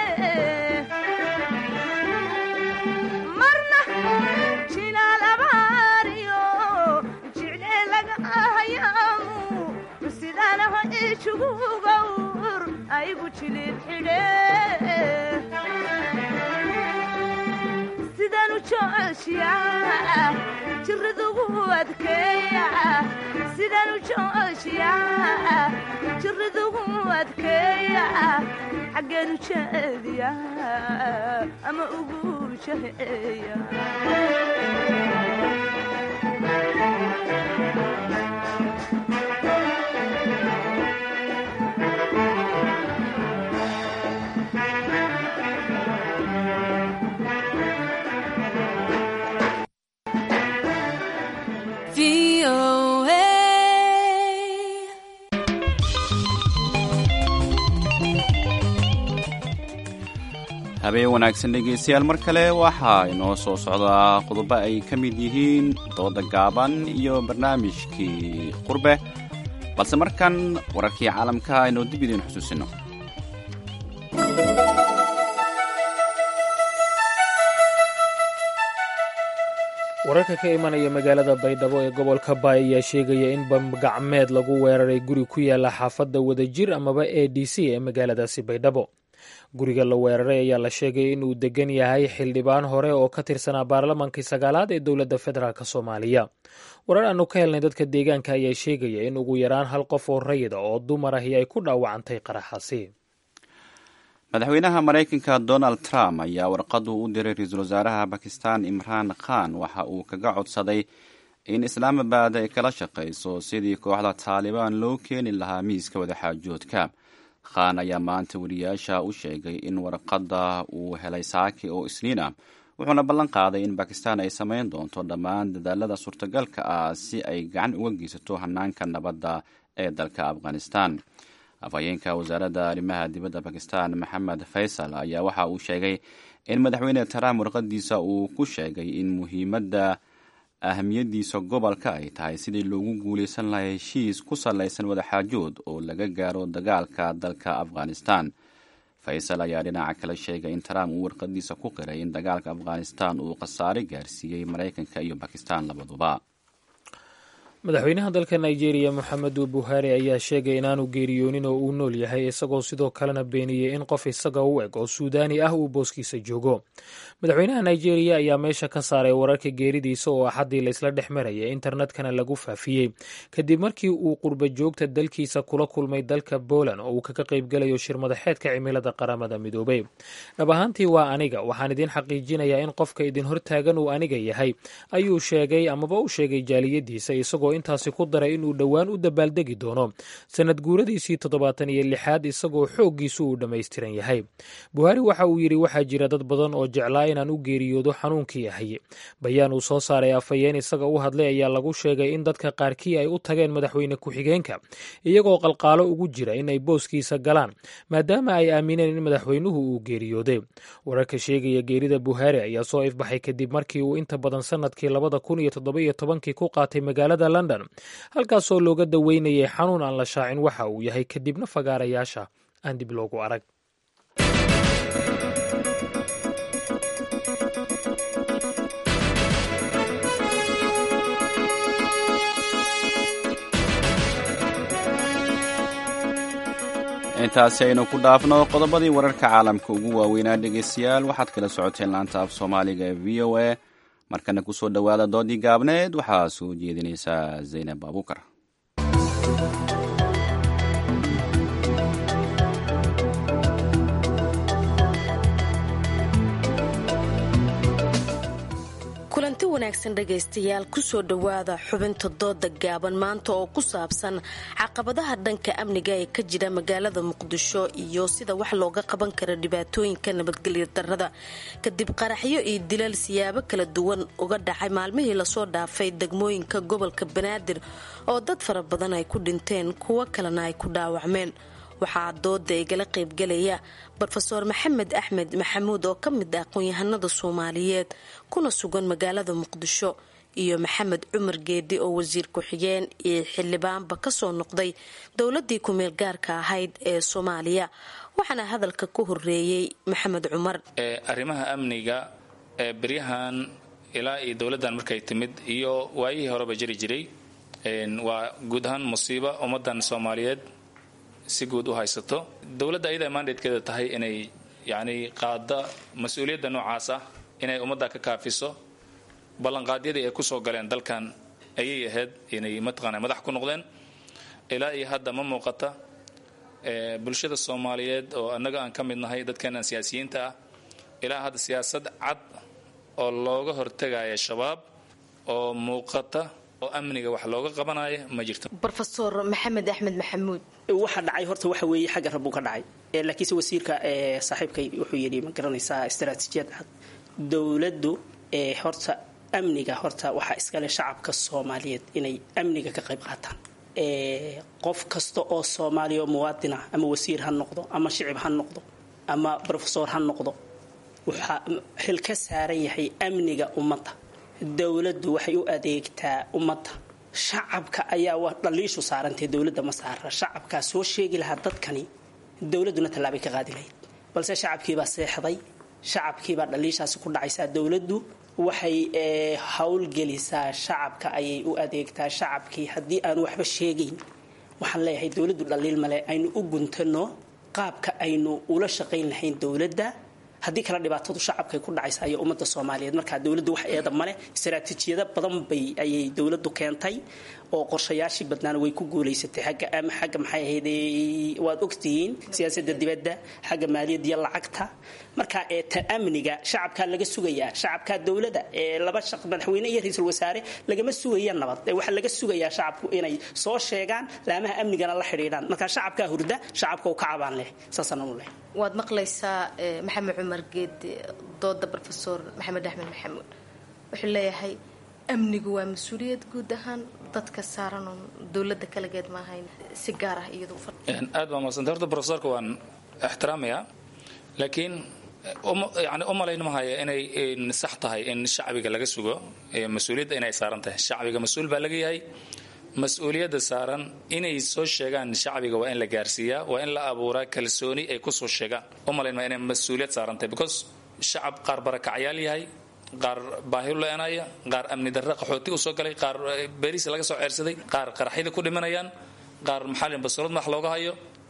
marna jilaal abaariyo jicle laga ahayaamu sidanaha ijugugawur aygu jilib xidhe sidanu joojiya jiridugu adkeeya sidanu joojiya jiridugu adkeeya xaggeenu jeediya ama ugu jaheeya habeen wanaagsan dhegaystayaal mar kale waxaa inoo soo socdaa qodobo ay ka mid yihiin dooda gaaban iyo barnaamijkii qurbe balse markan wararkii caalamka aynu dib idiin xusuusino wararka ka imanaya magaalada baydhabo ee gobolka baay ayaa sheegaya in bambagacmeed lagu weeraray guri ku yaala xaafadda wadajir amaba a d c ee magaaladaasi baydhabo guriga la weeraray ayaa la sheegay inuu degan yahay xildhibaan hore oo ka tirsanaa baarlamaankii sagaalaad ee dowladda federaalk soomaaliya warar aanu ka helnay dadka deegaanka ayaa sheegaya in ugu yaraan hal qof oo rayida oo dumar ahi ay ku dhaawacantay qaraxaasi madaxweynaha maraykanka donald trump ayaa warqadu u diray ra-iisul wasaaraha bakistan imraan khan waxa uu kaga codsaday in islaamabad ay kala shaqayso sidii kooxda taalibaan loo keeni lahaa miiska wadaxaajoodka khan ayaa maanta wariyaasha u sheegay in warqadda uu helay saaki oo isniin ah wuxuuna ballan qaaday in bakistan ay samayn doonto dhammaan dadaalada suurtagalka ah si ay gacan uga geysato hanaanka nabadda ee dalka afghanistan afhayeenka wasaaradda arrimaha dibadda bakistan maxamed faysal ayaa waxa uu sheegay in madaxweyne trump warqadiisa uu ku sheegay in muhiimadda ahamiyadiisa gobolka ay tahay sidii loogu guuleysan lahaa heshiis ku salaysan wadaxaajood oo laga gaaro dagaalka dalka afghanistan faysal ayaa dhinaca kale sheegay in trump uu warqadiisa ku qiray in dagaalka afghanistan uu khasaare gaarsiiyey maraykanka iyo bakistan labaduba madaxweynaha dalka nigeria moxamedu buhari ayaa sheegay inaanu geeriyoonin oo uu nool yahay isagoo sidoo kalena beeniyey in qof isaga u eg oo suudaani ah uu booskiisa joogo madaxweynaha nigeria ayaa meesha ka saaray wararka geeridiisa oo axaddii laysla dhex maraya internetkana lagu faafiyey kadib markii uu qurba joogta dalkiisa kula kulmay dalka poland oo uu kaga qaybgalayo shirmadaxeedka cimilada qaramada midoobay dhab ahaantii waa aniga waxaan idiin xaqiijinayaa in qofka idin hortaagan uu aniga yahay ayuu sheegay amaba u sheegay jaaliyadiisa isagoo intaasi ku daray inuu dhowaan u dabaaldegi doono sanad guuradiisii toddobaatan iyo lixaad isagoo xooggiisu uu dhammaystiran yahay buhaari waxa uu yidhi waxaa jira dad badan oo jeclaa inaan u geeriyoodo xanuunkii ahay bayaan uu soo saaray afhayeen isaga u hadlay ayaa lagu sheegay in dadka qaarkii ay u tageen madaxweyne ku-xigeenka iyagoo qalqaalo ugu jira in ay booskiisa galaan maadaama ay aamineen in madaxweynuhu uu geeriyooday wararka sheegaya geerida buhaari ayaa soo ifbaxay kadib markii uu inta badan sanadkii labada kun iyo toddoba-iyo tobankii ku qaatay magaalada london halkaasoo looga daweynayay xanuun aan la shaacin waxa uu yahay kadibna fagaarayaasha aan dib loogu arag intaasi aynu ku dhaafno qodobadii wararka caalamka ugu waaweynaa dhegaystayaal waxaad kala socoteen laanta af soomaaliga ee v o a markana kusoo dhowaada doodii gaabneed waxaa soo jeedinaysaa zaynab abuukar kulanti wanaagsan dhegaystayaal kusoo dhowaada xubinta dooda gaaban maanta oo ku saabsan caqabadaha dhanka amniga ee ka jira magaalada muqdisho iyo sida wax looga qaban kara dhibaatooyinka nabadgelya darada kadib qaraxyo iyo dilal siyaabo kala duwan uga dhacay maalmihii lasoo dhaafay degmooyinka gobolka banaadir oo dad fara badan ay ku dhinteen kuwo kalena ay ku dhaawacmeen waxaa dooda igala qaybgalaya rofeor maxamed axmed maxamuud oo ka mid ah aqoon-yahanada soomaaliyeed kuna sugan magaalada muqdisho iyo maxamed cumar geedi oo wasiir ku-xigeen iyo xildhibaanba kasoo noqday dowladii ku-meel gaarka ahayd ee soomaaliya waxaana hadalka ku horeeyey maxamed cumar arrimaha amniga ee beryahan ilaa iyo dowladdan markay timid iyo waayihii horeba jiri jiray waa guud ahaan musiibo ummadan soomaaliyeed si guud u haysato dowladda ayada mandatekeeda tahay inay yacni qaada mas-uuliyadda noocaas ah inay ummadda ka kaafiso ballanqaadyadii ay kusoo galeen dalkan ayay ahayd inay mataqaana madax ku noqdeen ilaa iyo hadda ma muuqata bulshada soomaaliyeed oo annaga aan ka mid nahay dadkeenan siyaasiyiinta ah ilaa hadda siyaasad cad oo looga hortegaya shabaab oo muuqata oo amniga wax looga qabanaya ma jirto rofeor maxamed axmed maxamuud waxa dhacay horta waxa weeye xagga rabbuu ka dhacay laakiinse wasiirka saaxiibkay wuxuu yidhi ma garanaysaa istaraatiijiyad cad dowladdu horta amniga horta waxaa iskale shacabka soomaaliyeed inay amniga ka qayb qaataan qof kasta oo soomaaliya oo muwaadin ah ama wasiir ha noqdo ama shicib ha noqdo ama rofesor ha noqdo waxaa xil ka saaran yahay amniga ummadda dowladdu waxay u adeegtaa ummadda shacabka ayaa waa dhaliishu saarantay dowladda ma saara shacabkaa soo sheegi lahaa dadkani dowladduna tallaabay ka qaadi lahayd balse shacabkiibaa seexday shacabkiibaa dhaliishaasi ku dhacaysaa dowladdu waxay howlgelisaa shacabka ayay u adeegtaa shacabkii haddii aanu waxba sheegayn waxaan leeyahay dowladdu dhaliil male aynu u guntano qaabka aynu ula shaqayn lahayn dowladda haddii kale dhibaatadu shacabkay ku dhacaysa iyo ummadda soomaaliyeed markaa dowladdu wax eeda male istaraatiijiyado badan bay ayay dowladdu keentay oo qorshayaashii badnaana way ku guulaysatay xagga ama xagga maxay ahayd waad ogtihiin siyaasadda dibadda xagga maaliyadda iyo lacagta marka ee ta amniga shacabkaa laga sugayaa shacabkaa dowladda ee laba shaq madaxweyne iyo ra-iisul wasaare lagama sugaya nabad ee waxaa laga sugayaa shacabku inay soo sheegaan laamaha amnigana la xidhiidhaan marka shacabkaa hurda shacabka u ka cabaan leh saasaan u leh waad maqlaysaa maxamed cumar geedi dooda rofesor maxamed axmed maxamuud wuxuu leeyahay amnigu waa mas-uuliyad guud ahaan dadka saaran oon dowladda kalageed ma ahayn si gaar ah iyadu aad baa madsanta horta profesorka waan ixtiraamayaa laakiin yani u malayn mahaya inay sax tahay in shacbiga laga sugo mas-uuliyadda inay saaran tahay shacbiga mas-uul baa laga yahay mas-uuliyadda saaran inay soo sheegaan shacbiga waa in la gaarsiiyaa waa in la abuuraa kalsooni ay kusoo sheegaan u malayn maa inay mas-uuliyad saaran tahay because shacab qaar barakacyaal yahay qaar baahi u leenaya qaar amni darre qaxooti usoo galay qaar beeriisi laga soo ceersaday qaar qaraxyada ku dhimanayaan qaar maxalin basurad madax looga hayo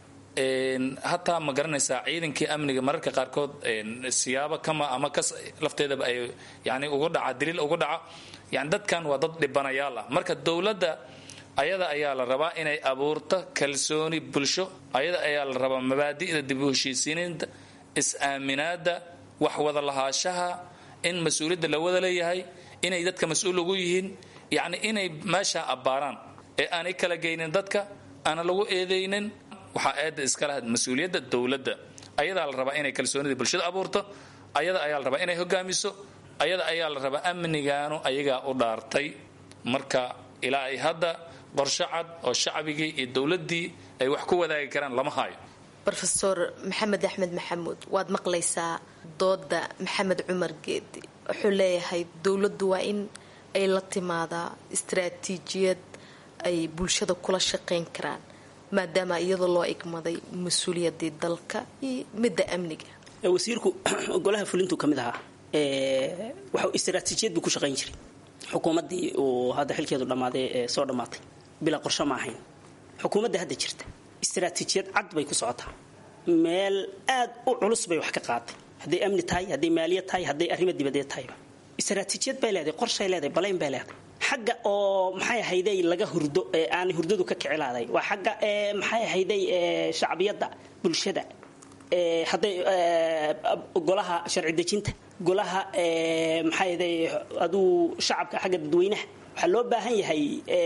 hataa ma garanaysaa ciidankii amniga mararka qaarkood siyaabo kama ama kas lafteedaba ay yani ugu dhaca daliil ugu dhaca yani dadkan waa dad dhibanayaal ah marka dowladda ayada ayaa la rabaa inay abuurto kalsooni bulsho ayada ayaa la rabaa mabaadi'da dib u heshiisiininta is-aaminaada wax wada lahaashaha in mas-uuliyadda la wada leeyahay inay dadka mas-uul ugu yihiin yacni inay meesha abbaaraan ee aanay kala geynin dadka aana lagu eedaynin waxaa eedda iska lahayd mas-uuliyadda dowladda ayadaa la rabaa inay kalsoonida bulshada abuurto ayada ayaa la rabaa inay hogaamiso ayada ayaa la rabaa amnigaanu ayagaa u dhaartay marka ilaa ay hadda qorsho cad oo shacbigii iyo dowladdii ay wax ku wadaagi karaan lama hayo rofesor maxamed axmed maxamuud waad maqlaysaa dooda maxamed cumar geedi wuxuu leeyahay dowladdu waa in ay la timaadaa istaraatiijiyad ay bulshada kula shaqayn karaan maadaama iyadoo loo igmaday mas-uuliyadii dalka iyo midda amniga wasiirku golaha fulintu ka mid ahaa waxau istaraatiijiyad buu ku shaqayn jiray xukuumaddii uu hadda xilkeedu dhammaaday ee soo dhammaatay bilaa qorsho ma ahayn xukuumadda hadda jirta istaraatiijiyad cad bay ku socotaa meel aad u culus bay wax ka qaaday hadday amni tahay hadday maaliyad tahay hadday arrimo dibadeed tahayba istaraatiijiyad bay leedahay qorshay leedahay balayn bay leedahay xagga oo maxay ahayday laga hurdo ee aan hurdadu ka kicilaaday waa xagga ee maxay ahayday ee shacbiyadda bulshada ee hadday golaha sharci dejinta golaha ee maxay ahayday aduu shacabka xagga dadweynaha waxaa loo baahan yahay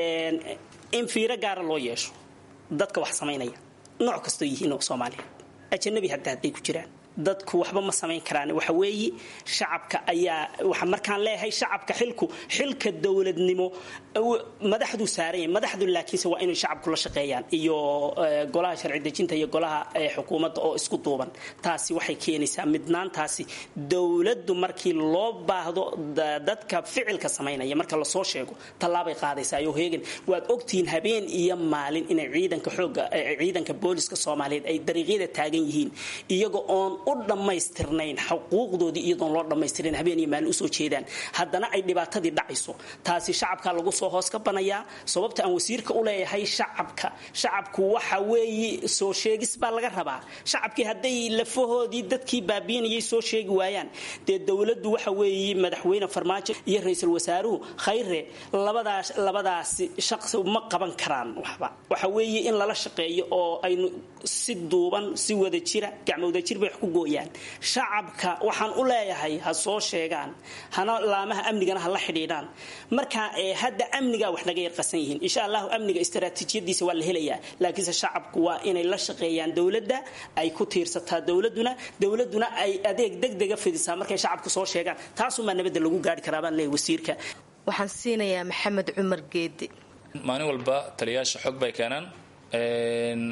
in fiiro gaara loo yeesho dadka wax samaynaya nooc kastoo yihiin oo soomaaliya ajanabi hadda hadday ku jiraan dadku waxba ma samayn karaan waxa weeye shacabka ayaa waxa markaan leeyahay shacabka xilku xilka dowladnimo madaxdu saaran yahay madaxdu laakiinse waa inay shacabku la shaqeeyaan iyo golaha sharci dejinta iyo golaha xukuumadda oo isku duuban taasi waxay keenaysaa midnaantaasi dowladdu markii loo baahdo dadka ficilka samaynaya marka lasoo sheego tallaabay qaadaysaa iyo heegan waad ogtihiin habeen iyo maalin inay ciidanka xooga ciidanka booliska soomaaliyeed ay dariiqyada taagan yihiin iyaga oon u dhammaystirnayn xuquuqdoodii iyadoon loo dhammaystirin habeen iyo maalin usoo jeedaan haddana ay dhibaatadii dhacayso taasi shacabkaa lagu soo hoos ka banayaa sababta aan wasiirka u leeyahay shacabka shacabku waxa weeye soo sheegis baa laga rabaa shacabkii hadday lafahoodii dadkii baabiinayay soo sheegi waayaan dee dowladdu waxa weeye madaxweyne farmaajo iyo ra-iisul wasaaruhu khayre labadaas labadaasi shaqsi ma qaban karaan waxba waxa weeye in lala shaqeeyo oo aynu si duuban si wada jira gacmowda jir bay wax ku gooyaan shacabka waxaan u leeyahay ha soo sheegaan hana laamaha amnigana ha la xidhiidhaan marka hadda amnigaa wax naga yarqasan yihiin insha allahu amniga istaraatiijiyadiisa waa la helayaa laakiinse shacabku waa inay la shaqeeyaan dowladda ay ku tiirsataa dowladuna dowladuna ay adeeg degdega fidisaa markay shacabku soo sheegaan taasumaa nabadda lagu gaari karaa baan leeyahay wasiirka waxaan siinayaa maxamed cumar geedi maalin walba taliyaasha xog bay keenaan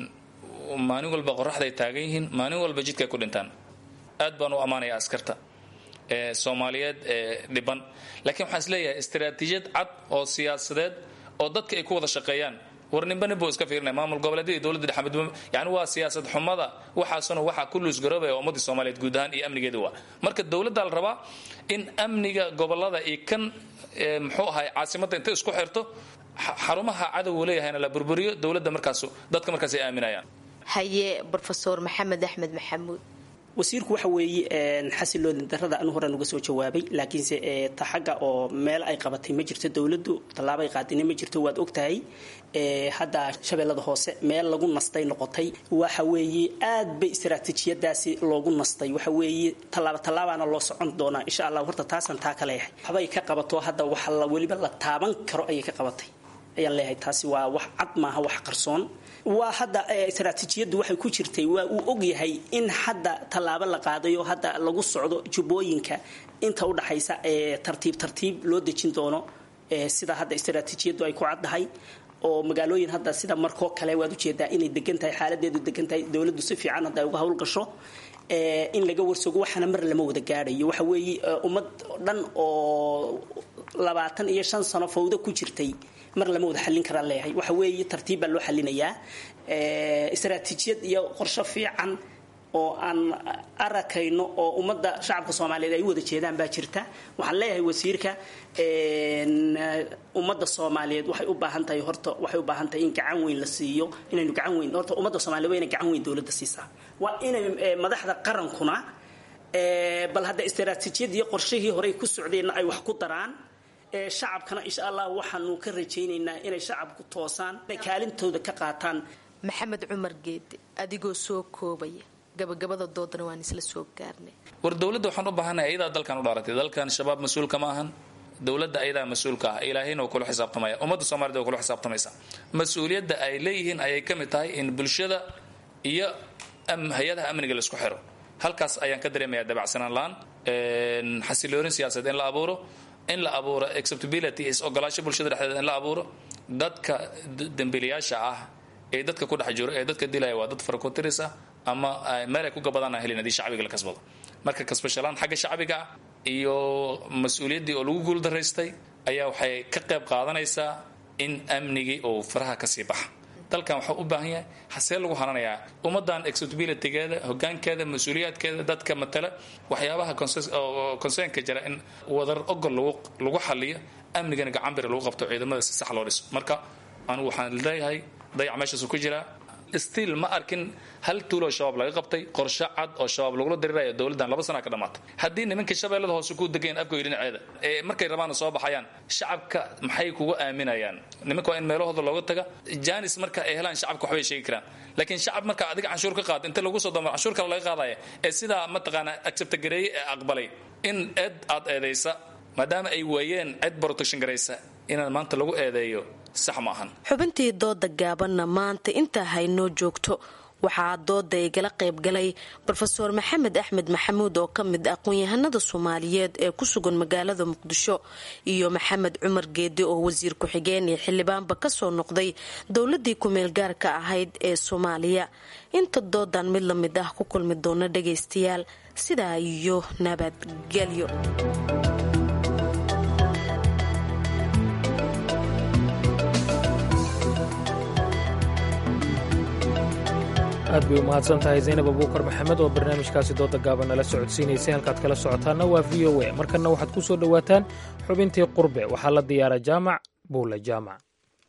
maalin walba qoraxday taagan yihiin maalin walba jidkay ku dhintaan aad baan u ammaanaya askarta ee soomaaliyeed ee dhiban laakiin waxaan is leeyahay istaraatiijiyad cad oo siyaasadeed oo dadka ay ku wada shaqeeyaan war ninba nin buu iska fiirinaya maamul goboleedyada dowladda dhexe midba yani waa siyaasad xumada waxaasuna waxaa ku luusgaroobaya ummadii soomaaliyeed guud ahaan iyo amnigeeda waa marka dowladda la rabaa in amniga gobolada iyo kan muxuu ahay caasimadda intay isku xirto xarumaha cadowgu leeyahayna la burburiyo dowladda markaas dadka markaas ay aaminayaan haye brofesor maxamed axmed maxamuud wasiirku waxa weeye xasiloodin darada anu horaan uga soo jawaabay laakiinse ta xagga oo meel ay qabatay ma jirto dowladdu tallaabay qaadina ma jirto waad ogtahay hadda shabeellada hoose meel lagu nastay noqotay waxa weeye aad bay istaraatiijiyadaasi loogu nastay waxa weeye tallaaba tallaabaana loo socon doonaa insha allah horta taasan taa ka leeyahay waxbay ka qabato hadda waxa la weliba la taaban karo ayay ka qabatay ayaan leeyahay taasi waa wax cad maaha wax qarsoon waa hadda istaraatiijiyaddu waxay ku jirtay waa uu ogyahay in hadda tallaabo la qaadayo hadda lagu socdo jubbooyinka inta udhaxaysa ee tartiib tartiib loo dejin doono sida hadda istaraatiijiyaddu ay ku caddahay oo magaalooyin hadda sida markoo kale waad ujeedaa inay degan tahay xaaladeedu degan tahay dowladdu si fiican hadda ay uga howlgasho in laga warsogo waxaana mar lama wada gaadhayo waxa weeye ummad dhan oo labaatan iyo shan sano fawdo ku jirtay mar lama wada xallin karaa leeyahay waxa weeye tartiib baa loo xallinayaa istaraatiijiyad iyo qorsho fiican oo aan arakayno oo ummadda shacabka soomaaliyeed ay u wada jeedaan baa jirta waxaan leeyahay wasiirka ummadda soomaaliyeed waxay u baahan tahay horta waxay u baahan tahay in gacan weyn la siiyo inaynu gacan weyn horta ummadda soomaliyeed waa inay gacan weyn dowladda siisaa waa inay madaxda qarankuna bal hadda istaraatiijiyad iyo qorshihii horey ku socdeenna ay wax ku daraan shacabkana insha allah waxaanu ka rajaynaynaa inay shacabku toosaan inay kaalintooda ka qaataan maxamed cumar geede adigoo soo koobaya gabagabada doodana waan isla soo gaarnay war dowladda waxaan u baahanahay ayadaa dalkan u dhaaratay dalkan shabaab mas-uulka ma ahan dowladda ayadaa mas-uulka ah ilaahayna waa kula xisaabtamaya ummadda soomaaliyed waa kula xisaabtamaysa mas-uuliyadda ay leeyihiin ayay ka mid tahay in bulshada iyo hay-adaha amniga laisku xiro halkaas ayaan ka dareemayaa dabacsanaan la-aan xasiloorin siyaasadeed in la abuuro in la abuuro acceptability is ogolaasho bulshada dhexdeeda in la abuuro dadka dembiilayaasha ah ee dadka ku dhex jiro ee dadka dilaya waa dad farakotiris ah ama meel ay ku gabadaan aan helin haddii shacbiga la kasbado marka kasbashalaan xagga shacbiga ah iyo mas-uuliyaddii oo lagu guuldaraystay ayaa waxay ka qayb qaadanaysaa in amnigii uu faraha kasii baxa dalkan waxaa u baahan yahay hasee lagu hananayaa ummadan acceptabilitygeeda hogaankeeda mas-uuliyaadkeeda dadka matala waxyaabaha concernka jira in wadar ogol lagu xaliyo amnigana gacanbiri lagu qabto ciidamada si sax loo dhiso marka anigu waxaan leeyahay dayac meeshaasu ku jiraa stiil ma arkin hal tuuloo shabaab laga qabtay qorshe cad oo shabaab lagula dariraya dowladdan laba sana ka dhamaatay haddii nimanka shabeellada hoose ku degayn afgoy dhinaceeda ee markay rabaana soo baxayaan shacabka maxay kugu aaminayaan nimanka waa in meelahooda looga taga janis marka ay helaan shacabka waxbay sheegi karaan laakiin shacab marka adiga canshuur ka qaad inta lagu soo damo canshuur kale laga qaadaya ee sidaa mataqaanaa acceptagareeye ee aqbalay in eed aad eedaysa maadaama ay waayeen cid protection garaysa inaan maanta lagu eedeeyo sax ma ahan xubintii dooda gaabanna maanta intaa haynoo joogto waxaa dooda igala qaybgalay rofeor maxamed axmed maxamuud oo ka mid aqoon-yahanada soomaaliyeed ee ku sugan magaalada muqdisho iyo maxamed cumar geedi oo wasiir ku-xigeen iyo xildhibaanba kasoo noqday dowladii ku-meel gaarka ahayd ee soomaaliya inta doodan mid la mid ah ku kulmi doona dhagaystayaal sidaa iyo nabadgelyo aad bay u mahadsan tahay zaynab abuukar maxamed oo barnaamijkaasi dooda gaaban nala socodsiinaysay halkaad kala socotaanna waa v o a markanna waxaad ku soo dhowaataan xubintii qurbe waxaa la diyaara jaamac buula jaamac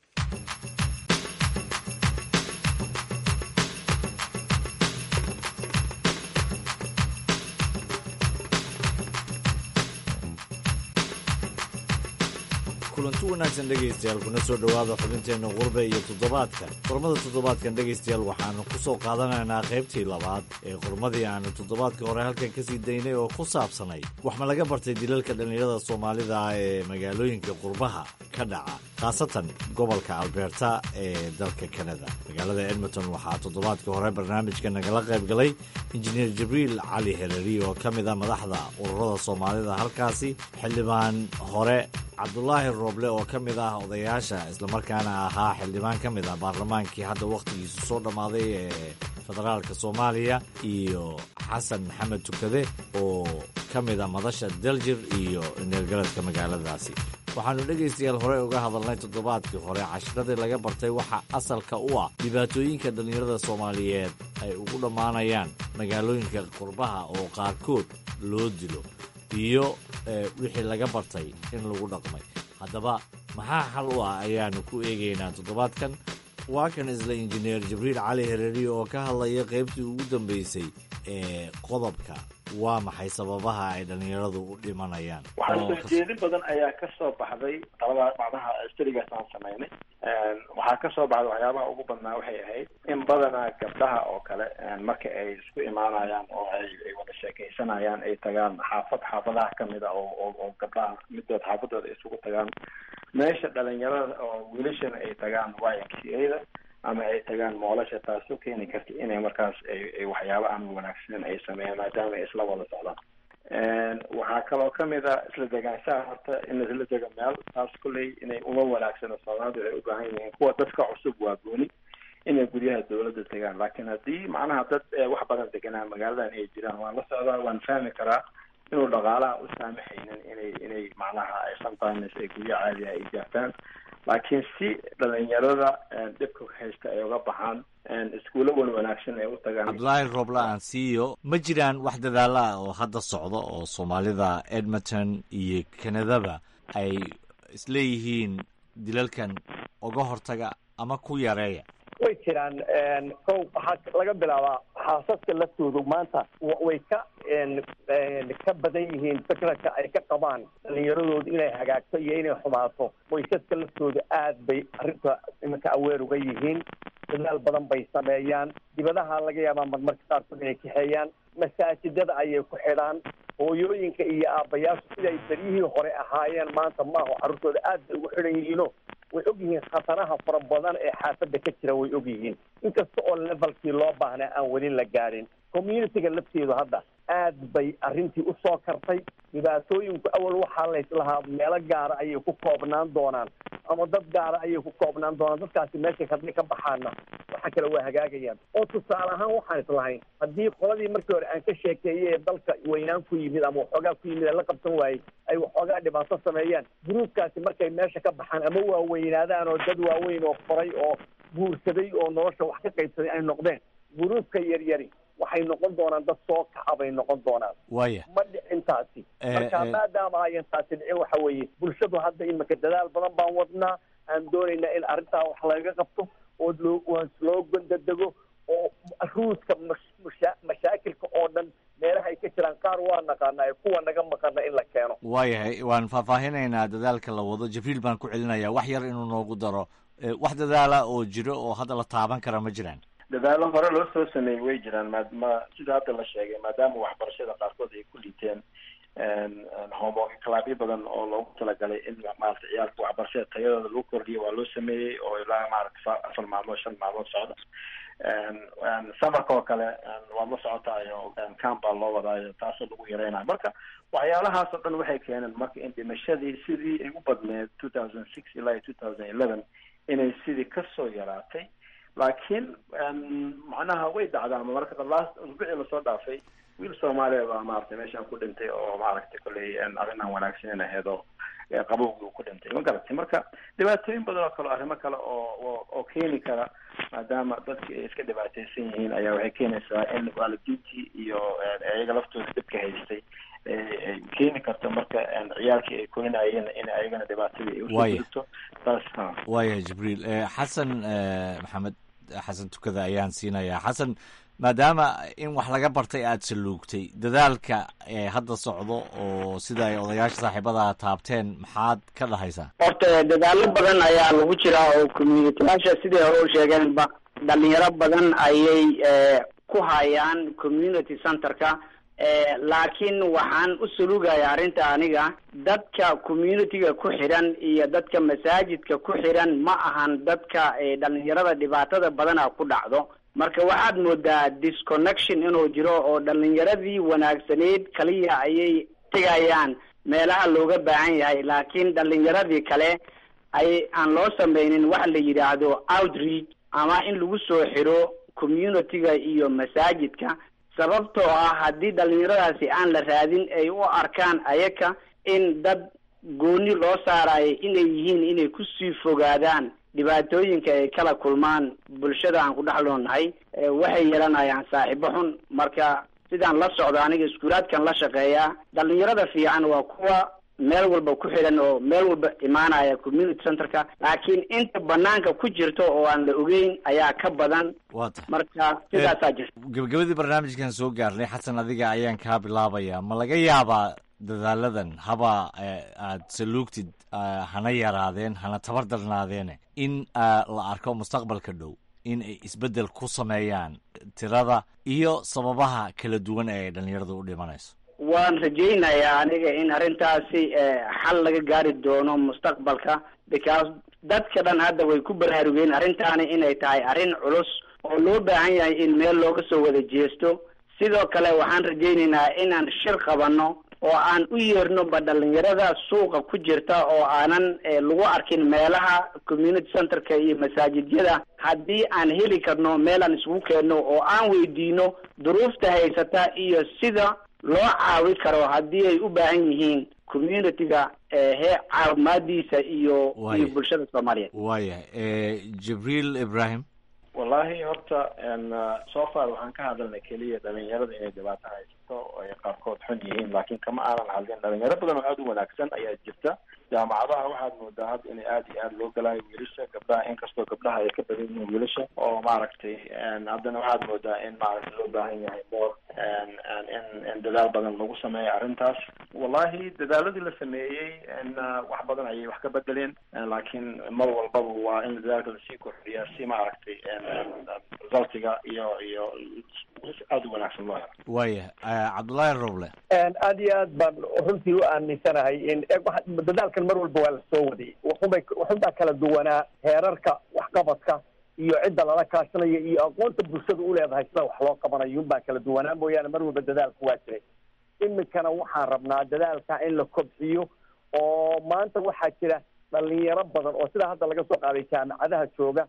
kulanti wanaagsan dhegaystayaal kuna soo dhowaada xubinteenna qurbe iyo toddobaadka qormada toddobaadkan dhegaystayaal waxaanu ku soo qaadanaynaa qaybtii labaad ee qormadii aanu toddobaadkii hore halkan ka sii daynay oo ku saabsanay wax ma laga bartay dilalka dhallinyarada soomaalida ah ee magaalooyinka qurbaha ka dhaca khaasatan gobolka alberta ee dalka kanada magaalada edmonton waxaa toddobaadkii hore barnaamijka nagala qayb galay injineer jibriil cali hereri oo ka mid a madaxda ururada soomaalida halkaasi xildhibaan hore cabdulaahi rooble oo ka mid ah odayaasha islamarkaana ahaa xildhibaan ka mid ah baarlamaankii hadda wakhtigiisu soo dhammaaday ee federaalka soomaaliya iyo xasan maxamed tukade oo ka mida madasha daljir iyo neergaradka magaaladaasi waxaannu dhegaystayaal horey uga hadalnay toddobaadkii hore cashiradii laga bartay waxa asalka u ah dhibaatooyinka dhallinyarada soomaaliyeed ay ugu dhammaanayaan magaalooyinka qurbaha oo qaarkood loo dilo iyo wixii laga bartay in lagu dhaqmay haddaba maxaa xal u ah ayaannu ku eegaynaa toddobaadkan waa kan isla injineer jibriil cali hereeriyo oo ka hadlaya qaybtii ugu dambaysay ee qodobka waa maxay sababaha ay dhallinyaradu u dhimanayaan waxaa soo jeedin badan ayaa ka soo baxday talada macnaha studigaas aan samaynay waxaa ka soo baxday waxyaabaha ugu badnaa waxay ahayd in badanaa gabdhaha oo kale marka ay isku imaanayaan oo ay ay wada sheekaysanayaan ay tagaan xaafad xaafadaha kamid a oo oo oo gabdhaha midood xaafadooda ay isugu tagaan meesha dhalinyarada oo wiilashana ay tagaan y m c a da ama ay tagaan moolasha taasoo keeni karta inay markaas ay waxyaaba aan wanaagsanen ay sameeyaan maadaama ay isla wada socdaan waxaa kaloo kamid a isla degaanshaha horta in laisla dego meel taas kulley inay uma wanaagsano soomaalidu waxay u baahan yihiin kuwa dadka cusub waa gooni inay guryaha dawladda tegaan laakiin haddii macnaha dad wax badan deganaa magaaladan ay jiraan waan la socdaa waan fahmi karaa inuu dhaqaalaha u saamaxaynin inay inay macnaha ay sometimes ay guryo caadiha ay jaartaan laakiin si dhalinyarada dhibka haysta ay uga baxaan iskuulo wan wanaagsan ay u tagaan cabdulaahi roobla aan siiyo ma jiraan wax dadaala ah oo hadda socda oo soomaalida edmonton iyo kanadaba ay isleeyihiin dilalkan uga hortaga ama ku yareeya way jiraan kow waxaa laga bilaabaa xaasaska laftoodu maanta way ka ka badan yihiin fikradka ay ka qabaan dhalinyaradoodu inay hagaagto iyo inay xumaato waysaska laftooda aad bay arrinta iminka aweer uga yihiin dadaal badan bay sameeyaan dibadaha laga yaabaa marmarka qaarkood inay kaxeeyaan masaajidada ayay ku xidhaan hooyooyinka iyo aabbayaashu siday beryihii hore ahaayeen maanta maaho carruurtooda aad bay ugu xidhan yihiino way og yihiin khataraha fara badan ee xaafadda ka jira way og yihiin inkasta oo levelkii loo baahnaa aan weli la gaadhin communityga lafteedu hadda aad bay arrintii usoo kartay dhibaatooyinku awal waxaa layslahaa meelo gaara ayay ku koobnaan doonaan ama dad gaara ayay ku koobnaan doonaan dadkaasi meeshay hadday ka baxaana waxa kale waa hagaagayaan oo tusaale ahaan waxaan islahayn haddii qoladii markii hore aan ka sheekeeyey ee dalka weynaan ku yimid ama waxoogaa ku yimid ee la qabsan waayey ay waxoogaa dhibaato sameeyaan gruubkaasi markay meesha ka baxaan ama waaweynaadaan oo dad waaweyn oo koray oo guursaday oo nolosha wax ka qaybsaday ay noqdeen gruubka yaryari waxay noqon doonaan dad soo kaca bay noqon doonaan waya ma dhicintaasi marka maadaama ayan taasi dhicin waxa weeye bulshadu hadda imika dadaal badan baan wadnaa aan doonaynaa in arrintaa wax laga qabto oo loo loo gondadego oo ruuska masha mashaakilka oo dhan meelaha ay ka jiraan qaar waa naqaanaa kuwa naga maqana in la keeno waayahay waan faahfaahinaynaa dadaalka la wado jibriil baan ku celinaya wax yar inuu noogu daro wax dadaala oo jiro oo hadda la taaban kara ma jiraan dadaalo hore loo soo sameeyey way jiraan ma ma sida hadda la sheegay maadaama waxbarashada qaarkood ay ku liiteen homo clabyo badan oo loogu talagalay in maarata ciyaalka waxbarashada tayadooda lagu kordhiyo waa loo sameeyey oo ilaa maarata afar maalmood shan maalmood socda samarka oo kale waad la socotaayo camp baa loo wadaayo taasoo lagu yareynayo marka waxyaalahaas oo dhan waxay keeneen marka in dhimashadii sidii ay u badneed two thousand six ilaa iyo two thousand eleven inay sidii kasoo yaraatay laakiin macnaha way dhacdaa marka last usbuucii lasoo dhaafay wiil soomaaliya baa maaragtay meeshaan ku dhintay oo maaragtay kolley arrin aan wanaagsanin ahayd oo qabowgii uu ku dhintay ma garatay marka dhibaatooyin badan oo kale arrimo kale oo oo keeni kara maadaama dadki ay iska dhibaataysan yihiin ayaa waxay keenaysaa in waalidiintii iyo iyaga laftooda dhibka haystay ay keeni karto marka ciyaalkii ay korinayeen in ayagana dhibaatadii ay usoo gudubto taas ha waayahay jibriil xasan maxamed xasan tukada ayaan siinayaa xasan maadaama in wax laga bartay aada saluugtay dadaalka hadda socdo oo sida ay odayaasha saaxiibada taabteen maxaad ka dhahaysaa horta dadaalo badan ayaa lagu jiraa oo communitiyaasha siday hore u sheegeenba dhalinyaro badan ayay ku hayaan community centerka laakiin waxaan u salugaya arrinta aniga dadka communityga ku xidhan iyo dadka masaajidka ku xidhan ma ahan dadka dhalinyarada dhibaatada badana ku dhacdo marka waxaad moodaa disconnection inuu jiro oo dhalinyaradii wanaagsaneyd kaliya ayay tegayaan meelaha looga baahan yahay laakiin dhalinyaradii kale ay aan loo sameynin waxa la yidhaahdo outreach ama in lagu soo xiro communityga iyo masaajidka sababtoo ah haddii dhalinyaradaasi aan la raadin ay u arkaan ayaka in dad gooni loo saarayo inay yihiin inay kusii fogaadaan dhibaatooyinka ay kala kulmaan bulshada aan ku dhex loonahay waxay yeelanayaan saaxiibo xun marka sidaan la socdo aniga iskuulaadkan la shaqeeyaa dhalinyarada fiican waa kuwa meel walba ku xidhan oo meel walba imaanaya community centerka laakiin inta banaanka ku jirto oo aan la ogeyn ayaa ka badan waa tahay marka sidaasaa jirta gabagabadii barnaamijkan soo gaarnay xasan adiga ayaan kaa bilaabaya ma laga yaabaa dadaaladan haba aad saluugtid hana yaraadeen hana tabar darnaadeene in la arko mustaqbalka dhow in ay isbeddel ku sameeyaan tirada iyo sababaha kala duwan ee ay dhalinyaradu u dhimanayso waan rajaynayaa aniga in arrintaasi xal laga gaari doono mustaqbalka because dadka dhan hadda way ku baraarugeen arrintaani inay tahay arrin culus oo loo baahan yahay in meel looga soo wada jeesto sidoo kale waxaan rajaynaynaa inaan shir qabanno oo aan u yeerno ba dhalinyarada suuqa ku jirta oo aanan lagu arkin meelaha community centerka iyo masaajidyada haddii aan heli karno meel aan isugu keenno oo aan weydiino duruufta haysata iyo sida loo caawi karo haddii ay u baahan yihiin community-ga he caawimaadiisa iyo iyo bulshada soomaaliyeed waayahay jibriil ibrahim wallahi horta so far waxaan ka hadalnay keliya dhalinyarada inay dhibaato haysato oo ay qaarkood xun yihiin laakiin kama aanan hadlin dhalinyaro badan oo aada u wanaagsan ayaa jirta jaamacadaha waxaad moodaa hadda in aada iyo aada loo galaayo wiilasha gabdhaha inkastoo gabdhaha ay ka badan yihiin wiilasha oo maaragtay haddana waxaad moodaa in maaragtay loo baahan yahay more in in dadaal badan lagu sameeyo arrintaas wallahi dadaaladii la sameeyey wax badan ayay wax ka bedeleen laakiin mar walbaba waa in dadaalka lasii kordhiyaa si maaragtay resultiga iyo iyo aada u wanaagsan loo helo waaya cabdullaahi roble aad iyo aad baan runtii u aaminsanahay in dadaalkan mar walba waa la soo waday wuxunbay wuxunbaa kala duwanaa heerarka waxqabadka iyo cidda lala kaashanayo iyo aqoonta bulshada u leedahay sida wax loo qabanayo unbaa kala duwanaa mooyaane mar walba dadaalku waa jiray iminkana waxaan rabnaa dadaalka in la kobciyo oo maanta waxaa jira dhalinyaro badan oo sidaa hadda laga soo qaaday jaamacadaha jooga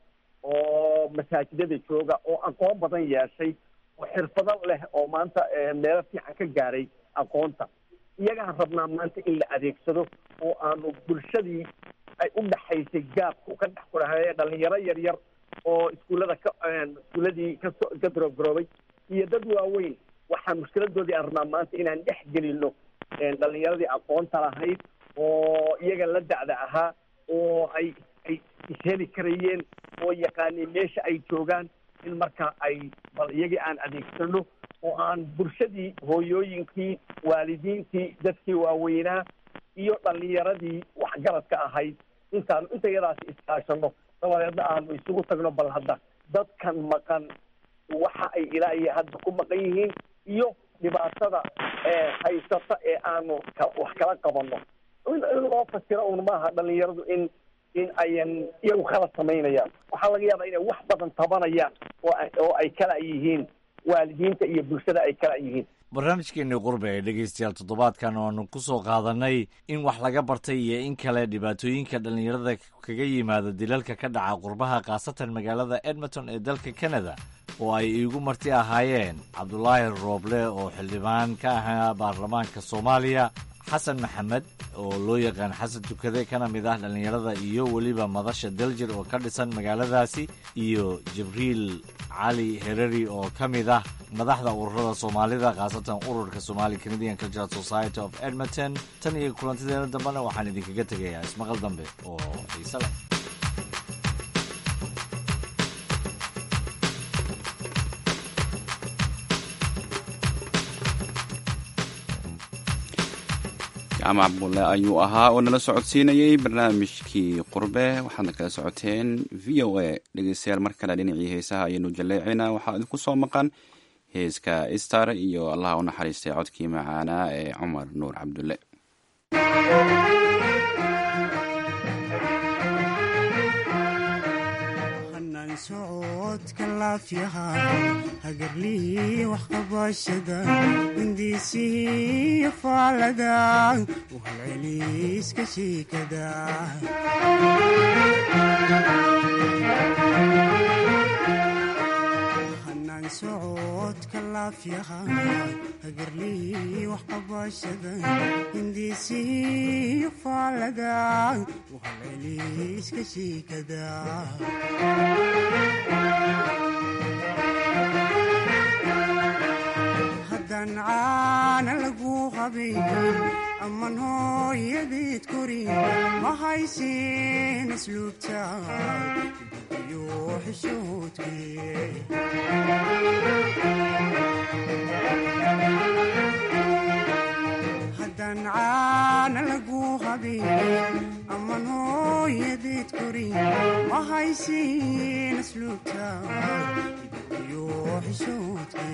oo masaajidada jooga oo aqoon badan yeeshay oo xirfado leh oo maanta meelo fiican ka gaaray aqoonta iyagaan rabnaa maanta in la adeegsado oo aanu bulshadii ay u dhaxaysay gaabku ka dhex kudhahaye dhalinyaro yar yar oo iskuullada ka iskuulladii kasoo ka darobgaroobay iyo dad waaweyn waxaa mushkiladoodii aan rabnaa maanta inaan dhex gelino dhalinyaradii aqoonta lahayd oo iyaga la dacda ahaa oo ay ay isheli karayeen oo yaqaaniin meesha ay joogaan in marka ay bal iyagii aan adeegsano oo aan bulshadii hooyooyinkii waalidiintii dadkii waaweynaa iyo dhalinyaradii waxgaradka ahayd intaanu inta yadaasi iskaashano dabadeedna aanu isugu tagno bal hadda dadkan maqan waxa ay ilaa iyo hadda ku maqan yihiin iyo dhibaatada haysata ee aanu wax kala qabanno in loo fasiro un maaha dhalinyaradu in in ayan iyagu kala samaynayaan waxaa laga yaabaa inay wax badan tabanayaan oo oo ay kala yihiin waalidiinta iyo bulshada ay kala yihiin barnaamijkeenii qurbe ee dhegeystayaal toddobaadkan oanu ku soo qaadanay in wax laga bartay iyo in kale dhibaatooyinka dhallinyarada kaga yimaado dilalka ka dhaca qurbaha khaasatan magaalada edmonton ee dalka canada oo ay iigu marti ahaayeen cabdulaahi rooble oo xildhibaan ka ahaa baarlamaanka soomaaliya xasan maxamed oo loo yaqaan xasan tukade kana mid ah dhallinyarada iyo weliba madasha daljir oo ka dhisan magaaladaasi iyo jibriil cali hereri oo ka mid ah madaxda ururada soomaalida khaasatan ururka somali canadian cultural society of edmonton tan iyo kulantideena dambena waxaan idinkaga tegayaa ismaqal dambe oo xiise leh jaamac bulle ayuu ahaa oo nala socodsiinayey barnaamijkii qurbe waxaadna kala socoteen v o a dhegeystayaal mar kale dhinacii heesaha ayaynu jaleecinaa waxaa idinku soo maqan heeska star iyo allaha u naxariistay codkii macaanaa ee cumar nuur cabdulle socodka laafyaha hagarlii waxqabashada hindiisii faalada uhalceliiska shiikada hanaan socodka laafyaha hagarlii wax qabashada hindiisiyo faalada wahaleliiska shiikada haddaan caana lagu habeyn aman hooyadeed korin ma haysin asluubta iyo xishoodkehaddaan caana lagu habeyn aman hooyadeed korin ma haysin asluubta iyo xishoodke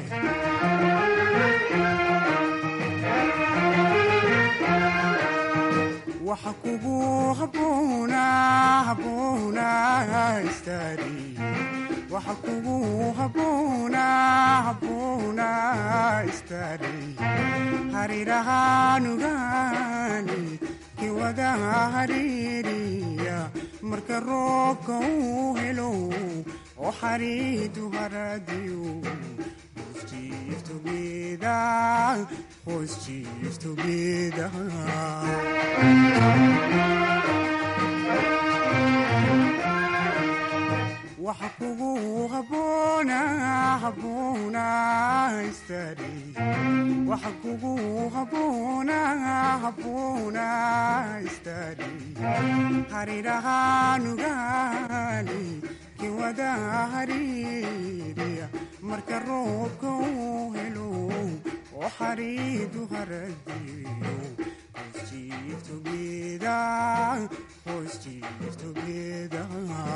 waxa kugu haboona haboona istaari waxa kugu haboona haboona istaari harirahaanugaani kiwada hariiriya marka roobka uu helo oo xariidu haradiyo Chief together, horse chief together. waxa kugu haboona haboona istaari waxa kugu haboona haboona istaari harirahaanugaani kiwada hariiriya marka roobka uu helo oo xariidu haradiyo Chief together, horse chief together.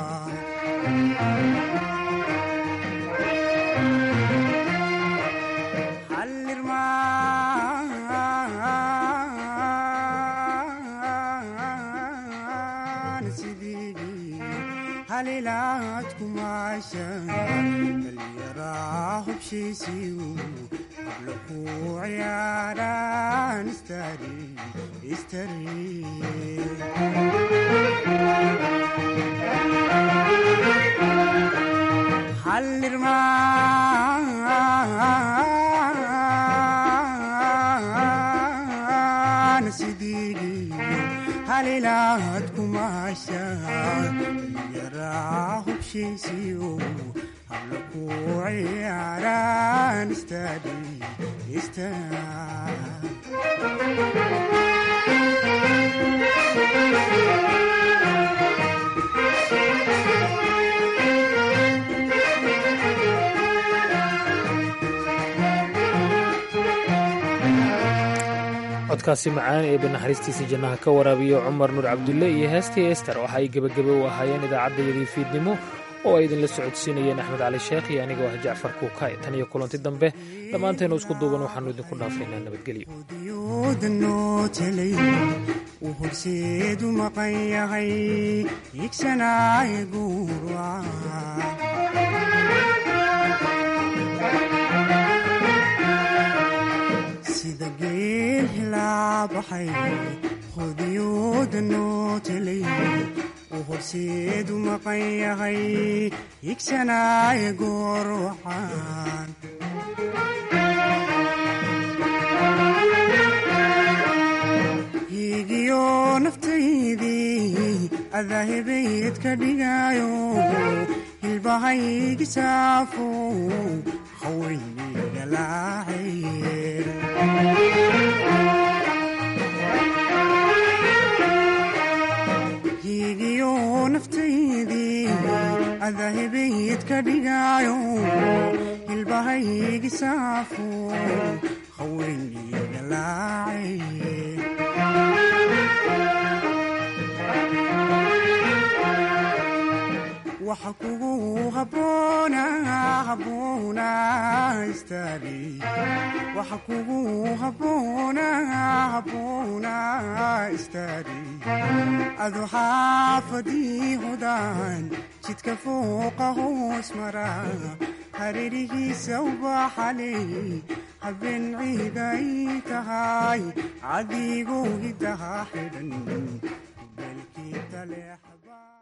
Hallirmaan sidii halilaad kumaashan dhallinyaraa hubshiisiyu habla ku ciyaaraan istari istari hallirmaan sidii halilaad kumaashan dhallinyaraa hubshiisiyu habla ku ciyaaraan istari codkaasi macaan ee banaxariistiisa jannaha ka waraabiyo cumar nuur cabdulle iyo heestii ester waxa ay gebagebe u ahaayeen idaacaddayadii fiidnimo oo ay idinla socodsiinayeen axmed cali sheekh iyo anigoo ah jacfar kuukay tan iyo kulanti dambe dhammaanteenu isku duuban waxaannu idinku dhaafaynaa nabadgelyo danotelay uu horseedu maqan yahay higsanaaye guura sida geel hilaa baxay hodiyooda nootelay uu horseedu maqan yahay higsanaaye goor waxaan higiyo naftaydii adahebayd ka dhigayo hilbahaygi saafo haweynigalaacaye higiyo naftaydii adahebayd ka dhigayo hilbahaygi saafo haweynigalaacaye waxa kugu haboona haboona istaari waxa kugu haboona haboona istaari adu xaafadii hodaan jidka fooqa hoos mara hareerihiisa ubaxaley habeen ciiday tahay cadigoo hidaha xidhan beelkii taleexba